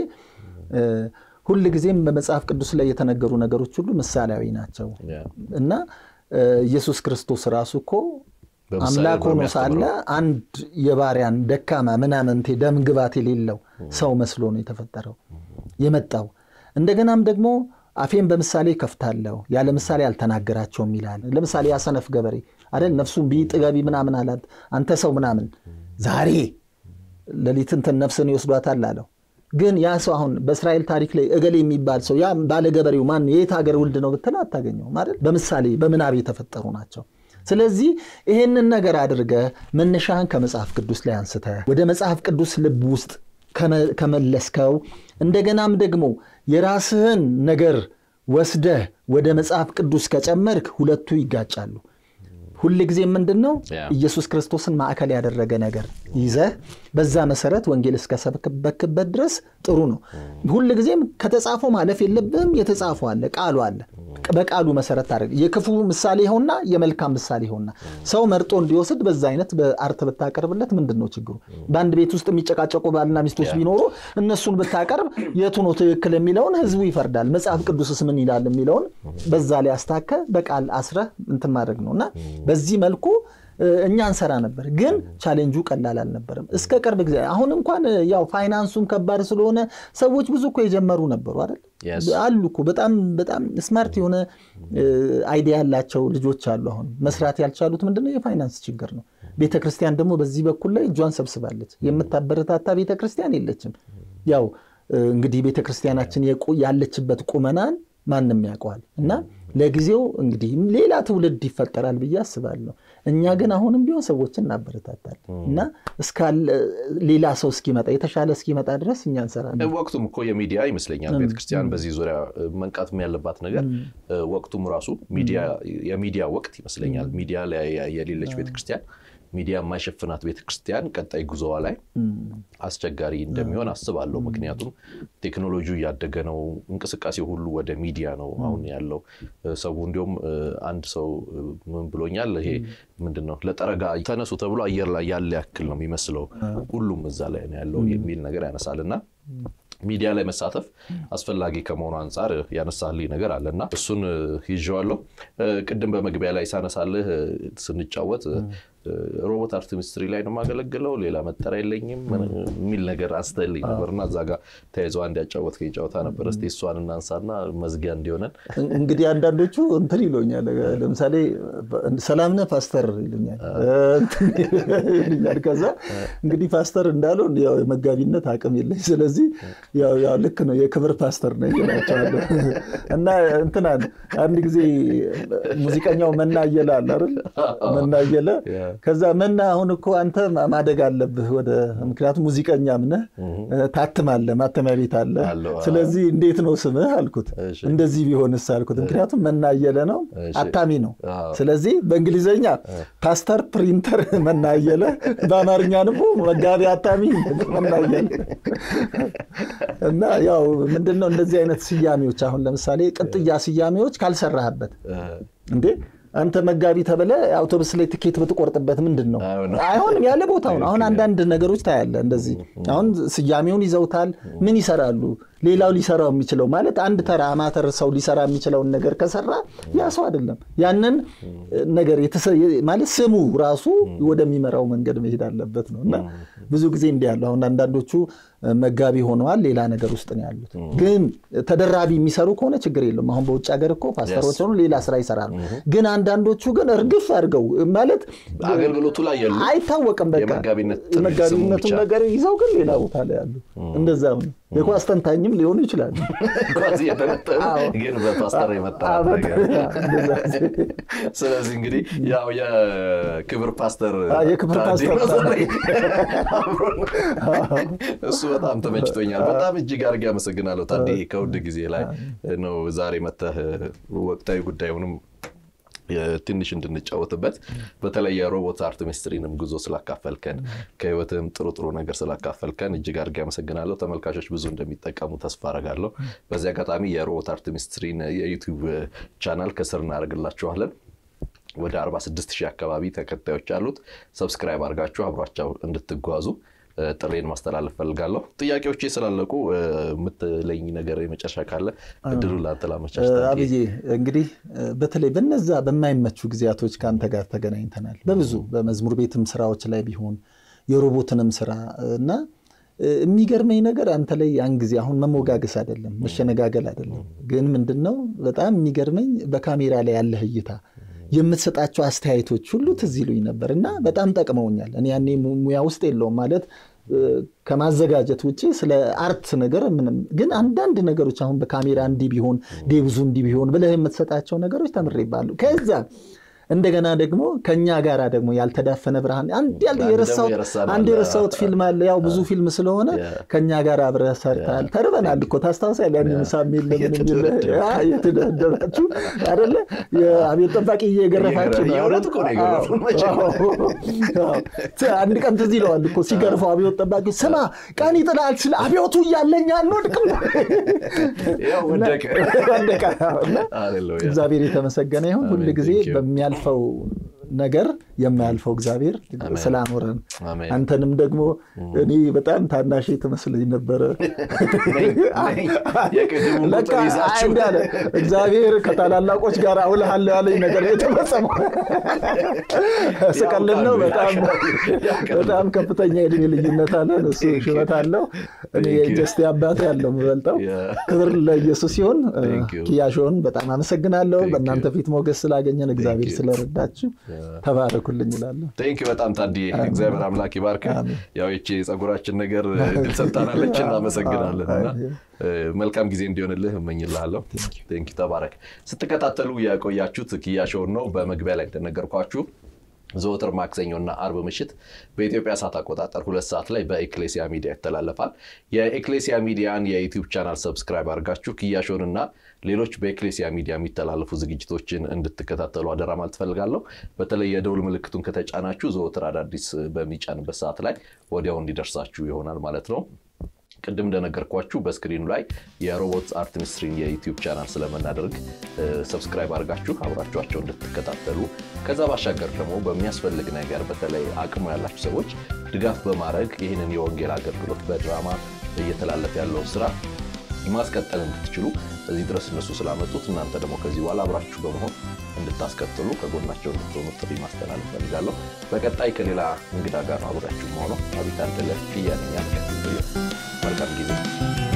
ሁል ጊዜም በመጽሐፍ ቅዱስ ላይ የተነገሩ ነገሮች ሁሉ ምሳሌያዊ ናቸው እና ኢየሱስ ክርስቶስ ራሱ እኮ አምላክ ሆኖ ሳለ አንድ የባሪያን ደካማ ምናምንቴ ደም ግባት የሌለው ሰው መስሎ ነው የተፈጠረው የመጣው እንደገናም ደግሞ አፌን በምሳሌ ከፍታለሁ ያለ ምሳሌ አልተናገራቸውም ይላል። ለምሳሌ ያሰነፍ ገበሬ አይደል ነፍሱን ቢ ጥገቢ ምናምን አላት። አንተ ሰው ምናምን ዛሬ ሌሊት እንትን ነፍስን ይወስዷታል አለው። ግን ያ ሰው አሁን በእስራኤል ታሪክ ላይ እገሌ የሚባል ሰው ያ ባለ ገበሬው ማን የት ሀገር ውልድ ነው ብትል አታገኘውም አይደል? በምሳሌ በምናብ የተፈጠሩ ናቸው። ስለዚህ ይሄንን ነገር አድርገህ መነሻህን ከመጽሐፍ ቅዱስ ላይ አንስተህ ወደ መጽሐፍ ቅዱስ ልብ ውስጥ ከመለስከው እንደገናም ደግሞ የራስህን ነገር ወስደህ ወደ መጽሐፍ ቅዱስ ከጨመርክ ሁለቱ ይጋጫሉ። ሁል ጊዜ ምንድን ነው ኢየሱስ ክርስቶስን ማዕከል ያደረገ ነገር ይዘህ በዛ መሰረት ወንጌል እስከሰበክበት ድረስ ጥሩ ነው። ሁል ጊዜም ከተጻፈው ማለፍ የለብህም። የተጻፈው አለ፣ ቃሉ አለ። በቃሉ መሰረት ታደርግ የክፉ ምሳሌ ይኸውና የመልካም ምሳሌ ይኸውና ሰው መርጦ እንዲወስድ በዛ አይነት በአርት ብታቀርብለት ምንድን ነው ችግሩ? በአንድ ቤት ውስጥ የሚጨቃጨቁ ባልና ሚስቶች ቢኖሩ እነሱን ብታቀርብ የቱ ነው ትክክል የሚለውን ህዝቡ ይፈርዳል። መጽሐፍ ቅዱስስ ምን ይላል የሚለውን በዛ ላይ አስታከ በቃል አስረህ እንትን ማድረግ ነው እና በዚህ መልኩ እኛ እንሰራ ነበር፣ ግን ቻሌንጁ ቀላል አልነበረም። እስከ ቅርብ ጊዜ አሁን እንኳን ያው ፋይናንሱም ከባድ ስለሆነ ሰዎች ብዙ እኮ የጀመሩ ነበሩ አይደል አሉ እኮ በጣም በጣም ስማርት የሆነ አይዲያ ያላቸው ልጆች አሉ። አሁን መስራት ያልቻሉት ምንድነው የፋይናንስ ችግር ነው። ቤተክርስቲያን ደግሞ በዚህ በኩል ላይ እጇን ሰብስባለች። የምታበረታታ ቤተክርስቲያን የለችም። ያው እንግዲህ ቤተክርስቲያናችን ያለችበት ቁመናን ማንም ያውቀዋል እና ለጊዜው እንግዲህ ሌላ ትውልድ ይፈጠራል ብዬ አስባለሁ። እኛ ግን አሁንም ቢሆን ሰዎችን እናበረታታለን እና ሌላ ሰው እስኪመጣ የተሻለ እስኪመጣ ድረስ እኛ እንሰራለን። ወቅቱም እኮ የሚዲያ ይመስለኛል ቤተክርስቲያን በዚህ ዙሪያ መንቃትም ያለባት ነገር ወቅቱም ራሱ የሚዲያ ወቅት ይመስለኛል። ሚዲያ ላይ የሌለች ቤተክርስቲያን ሚዲያ የማይሸፍናት ቤተክርስቲያን ቀጣይ ጉዞዋ ላይ አስቸጋሪ እንደሚሆን አስባለሁ። ምክንያቱም ቴክኖሎጂው እያደገ ነው። እንቅስቃሴ ሁሉ ወደ ሚዲያ ነው አሁን ያለው። ሰው እንዲሁም አንድ ሰው ምን ብሎኛል፣ ይሄ ምንድን ነው ለጠረጋ ተነሱ ተብሎ አየር ላይ ያለ ያክል ነው የሚመስለው፣ ሁሉም እዛ ላይ ነው ያለው የሚል ነገር ያነሳል እና ሚዲያ ላይ መሳተፍ አስፈላጊ ከመሆኑ አንጻር ያነሳልኝ ነገር አለ እና እሱን ይዤዋለሁ። ቅድም በመግቢያ ላይ ሳነሳልህ ስንጫወት ሮቦት አርት ሚኒስትሪ ላይ ነው የማገለግለው፣ ሌላ መጠሪያ የለኝም የሚል ነገር አንስተልኝ ነበር እና እዛ ጋር ተያይዞ አንድ ያጫወትከኝ ጨዋታ ነበር። እስኪ እሷን እናንሳና መዝጊያ እንዲሆነን። እንግዲህ አንዳንዶቹ እንትን ይሉኛል። ለምሳሌ ሰላም ነህ ፓስተር ይሉኛል ይሉኛል። ከዛ እንግዲህ ፓስተር እንዳለው ያው የመጋቢነት አቅም የለኝ፣ ስለዚህ ያው ልክ ነው የክብር ፓስተር ነኝ እላቸዋለሁ። እና እንትና አንድ ጊዜ ሙዚቀኛው መና እየለ አለ አይደል? መና እየለ ከዛ መና አሁን እኮ አንተ ማደግ አለብህ ወደ ምክንያቱም ሙዚቀኛም ነህ ታትማለህ፣ ማተሚያ ቤት አለ። ስለዚህ እንዴት ነው ስምህ አልኩት። እንደዚህ ቢሆንስ አልኩት። ምክንያቱም መና እየለ ነው አታሚ ነው። ስለዚህ በእንግሊዝኛ ፓስተር ፕሪንተር መና እየለ፣ በአማርኛ ደግሞ መጋቢ አታሚ መና እየለ እና ያው ምንድነው እንደዚህ አይነት ስያሜዎች አሁን ለምሳሌ ቅጥያ ስያሜዎች ካልሰራህበት እንዴ አንተ መጋቢ ተብለ አውቶቡስ ላይ ትኬት ብትቆርጥበት ምንድን ነው አይሆንም። ያለ ቦታው ነው። አሁን አንዳንድ ነገሮች ታያለ እንደዚህ አሁን ስያሜውን ይዘውታል። ምን ይሰራሉ? ሌላው ሊሰራው የሚችለው ማለት አንድ ተራ አማተር ሰው ሊሰራ የሚችለውን ነገር ከሰራ ያ ሰው አይደለም። ያንን ነገር ማለት ስሙ ራሱ ወደሚመራው መንገድ መሄድ አለበት ነው እና ብዙ ጊዜ እንዲህ ያሉ አሁን አንዳንዶቹ መጋቢ ሆነዋል፣ ሌላ ነገር ውስጥ ነው ያሉት። ግን ተደራቢ የሚሰሩ ከሆነ ችግር የለም። አሁን በውጭ ሀገር እኮ ፓስተሮች ሆኑ ሌላ ስራ ይሰራሉ። ግን አንዳንዶቹ ግን እርግፍ አድርገው ማለት አገልግሎቱ ላይ ያሉ አይታወቅም። በቃ የመጋቢነቱን ነገር ይዘው ግን ሌላ ቦታ ላይ ያሉ እንደዛም ነው። የኳስ ተንታኝም ሊሆኑ ይችላሉ። ግን በፓስተር የመጣ ስለዚህ እንግዲህ ያው የክብር ፓስተር የክብር ፓስተር እሱ በጣም ተመችቶኛል። በጣም እጅግ አድርጌ አመሰግናለሁ ታዴ። ከውድ ጊዜ ላይ ነው ዛሬ መተህ ወቅታዊ ጉዳዩንም ትንሽ እንድንጫወትበት በተለይ የሮቦት አርት ሚኒስትሪንም ጉዞ ስላካፈልከን ከህይወትም ጥሩ ጥሩ ነገር ስላካፈልከን እጅግ አድርጌ አመሰግናለሁ። ተመልካቾች ብዙ እንደሚጠቀሙ ተስፋ አረጋለሁ። በዚህ አጋጣሚ የሮቦት አርት ሚኒስትሪን የዩቲዩብ ቻናል ከስር እናደርግላችኋለን። ወደ 46 ሺህ አካባቢ ተከታዮች አሉት። ሰብስክራይብ አድርጋችሁ አብሯቸው እንድትጓዙ ጥሬን ማስተላለፍ ፈልጋለሁ። ጥያቄዎቼ ስላለቁ የምትለኝ ነገር የመጨረሻ ካለ እድሉ ለአንተ ላመቻች። አብዬ እንግዲህ በተለይ በነዛ በማይመቹ ጊዜያቶች ከአንተ ጋር ተገናኝተናል። በብዙ በመዝሙር ቤትም ስራዎች ላይ ቢሆን የሮቦትንም ስራ እና የሚገርመኝ ነገር አንተ ላይ ያን ጊዜ አሁን መሞጋገስ አይደለም መሸነጋገል አይደለም፣ ግን ምንድነው በጣም የሚገርመኝ በካሜራ ላይ ያለህ እይታ የምትሰጣቸው አስተያየቶች ሁሉ ትዝ ይሉኝ ነበር እና በጣም ጠቅመውኛል። እኔ ያኔ ሙያ ውስጥ የለውም ማለት ከማዘጋጀት ውጭ ስለ አርት ነገር ምንም፣ ግን አንዳንድ ነገሮች አሁን በካሜራ እንዲህ ቢሆን ዴብዙ እንዲህ ቢሆን ብለህ የምትሰጣቸው ነገሮች ተምሬባለሁ። ከዛ እንደገና ደግሞ ከኛ ጋር ደግሞ ያልተዳፈነ ብርሃን አንድ የረሳሁት ፊልም አለ። ያው ብዙ ፊልም ስለሆነ ከኛ ጋር አብረህ ሰርተሃል። ተርበናል እኮ ታስታውሳለህ? ያን ምሳ የሚል ለምን የሚል የተደረደራችሁ አይደለ? የአብዮት ጠባቂ እየገረፋችሁ አንድ ቀን ትዝ ይለዋል እኮ ሲገርፈው አብዮት ጠባቂ ስማ፣ ቀን ይጥላል ስለ አብዮቱ እያለኝ አንወድቅም። እግዚአብሔር የተመሰገነ ይሁን ሁል ጊዜ በሚያል የሚያልፈው ነገር የማያልፈው እግዚአብሔር ስላኖረን አንተንም ደግሞ እኔ በጣም ታናሽ ትመስለኝ ነበረ። እንዳለ እግዚአብሔር ከታላላቆች ጋር አውልሃለሁ ያለኝ ነገር የተፈጸመው ስቀልድ ነው። በጣም ከፍተኛ የዕድሜ ልዩነት አለን። እሱ ሽበት አለው፣ እኔ ጀስቴ አባቴ ያለው የምበልጠው። ክብር ለኢየሱስ ሲሆን ኪያሾን በጣም አመሰግናለሁ። በእናንተ ፊት ሞገስ ስላገኘን እግዚአብሔር ስለረዳችሁ ተባረኩልኝ እላለሁ። ቴንክ በጣም ታዲዬ እግዚአብሔር አምላክ ይባርክ። ያው ይቺ የፀጉራችን ነገር ድል ሰጥታናለች፣ እናመሰግናለን እና መልካም ጊዜ እንዲሆንልህ እመኝልሃለሁ። ቴንክ ተባረክ። ስትከታተሉ የቆያችሁት ኪያ ሾውን ነው። በመግቢያ ላይ እንደነገርኳችሁ ዘወትር ማክሰኞና አርብ ምሽት በኢትዮጵያ ሰዓት አቆጣጠር ሁለት ሰዓት ላይ በኤክሌሲያ ሚዲያ ይተላለፋል። የኤክሌሲያ ሚዲያን የዩቲዩብ ቻናል ሰብስክራይብ አድርጋችሁ ኪያሾን እና ሌሎች በኤክሌሲያ ሚዲያ የሚተላለፉ ዝግጅቶችን እንድትከታተሉ አደራ ማለት እፈልጋለሁ። በተለይ የደውል ምልክቱን ከተጫናችሁ ዘወትር አዳዲስ በሚጫንበት ሰዓት ላይ ወዲያው እንዲደርሳችሁ ይሆናል ማለት ነው። ቅድም እንደነገርኳችሁ በስክሪኑ ላይ የሮቦት አርት ሚኒስትሪን የዩቲዩብ ቻናል ስለምናደርግ ሰብስክራይብ አድርጋችሁ አብራችኋቸው እንድትከታተሉ ከዛ ባሻገር ደግሞ በሚያስፈልግ ነገር በተለይ አቅሙ ያላችሁ ሰዎች ድጋፍ በማድረግ ይህንን የወንጌል አገልግሎት በድራማ እየተላለፈ ያለው ስራ ማስቀጠል እንድትችሉ እዚህ ድረስ እነሱ ስላመጡት እናንተ ደግሞ ከዚህ በኋላ አብራችሁ በመሆን እንድታስቀጥሉ ከጎናቸው እንድትሆኑ ጥሪ ማስተላለፍ ፈልጋለሁ። በቀጣይ ከሌላ እንግዳ ጋር ነው አብራችሁ መሆነው። አቤት አንደለ ክያነኛ መልካም ጊዜ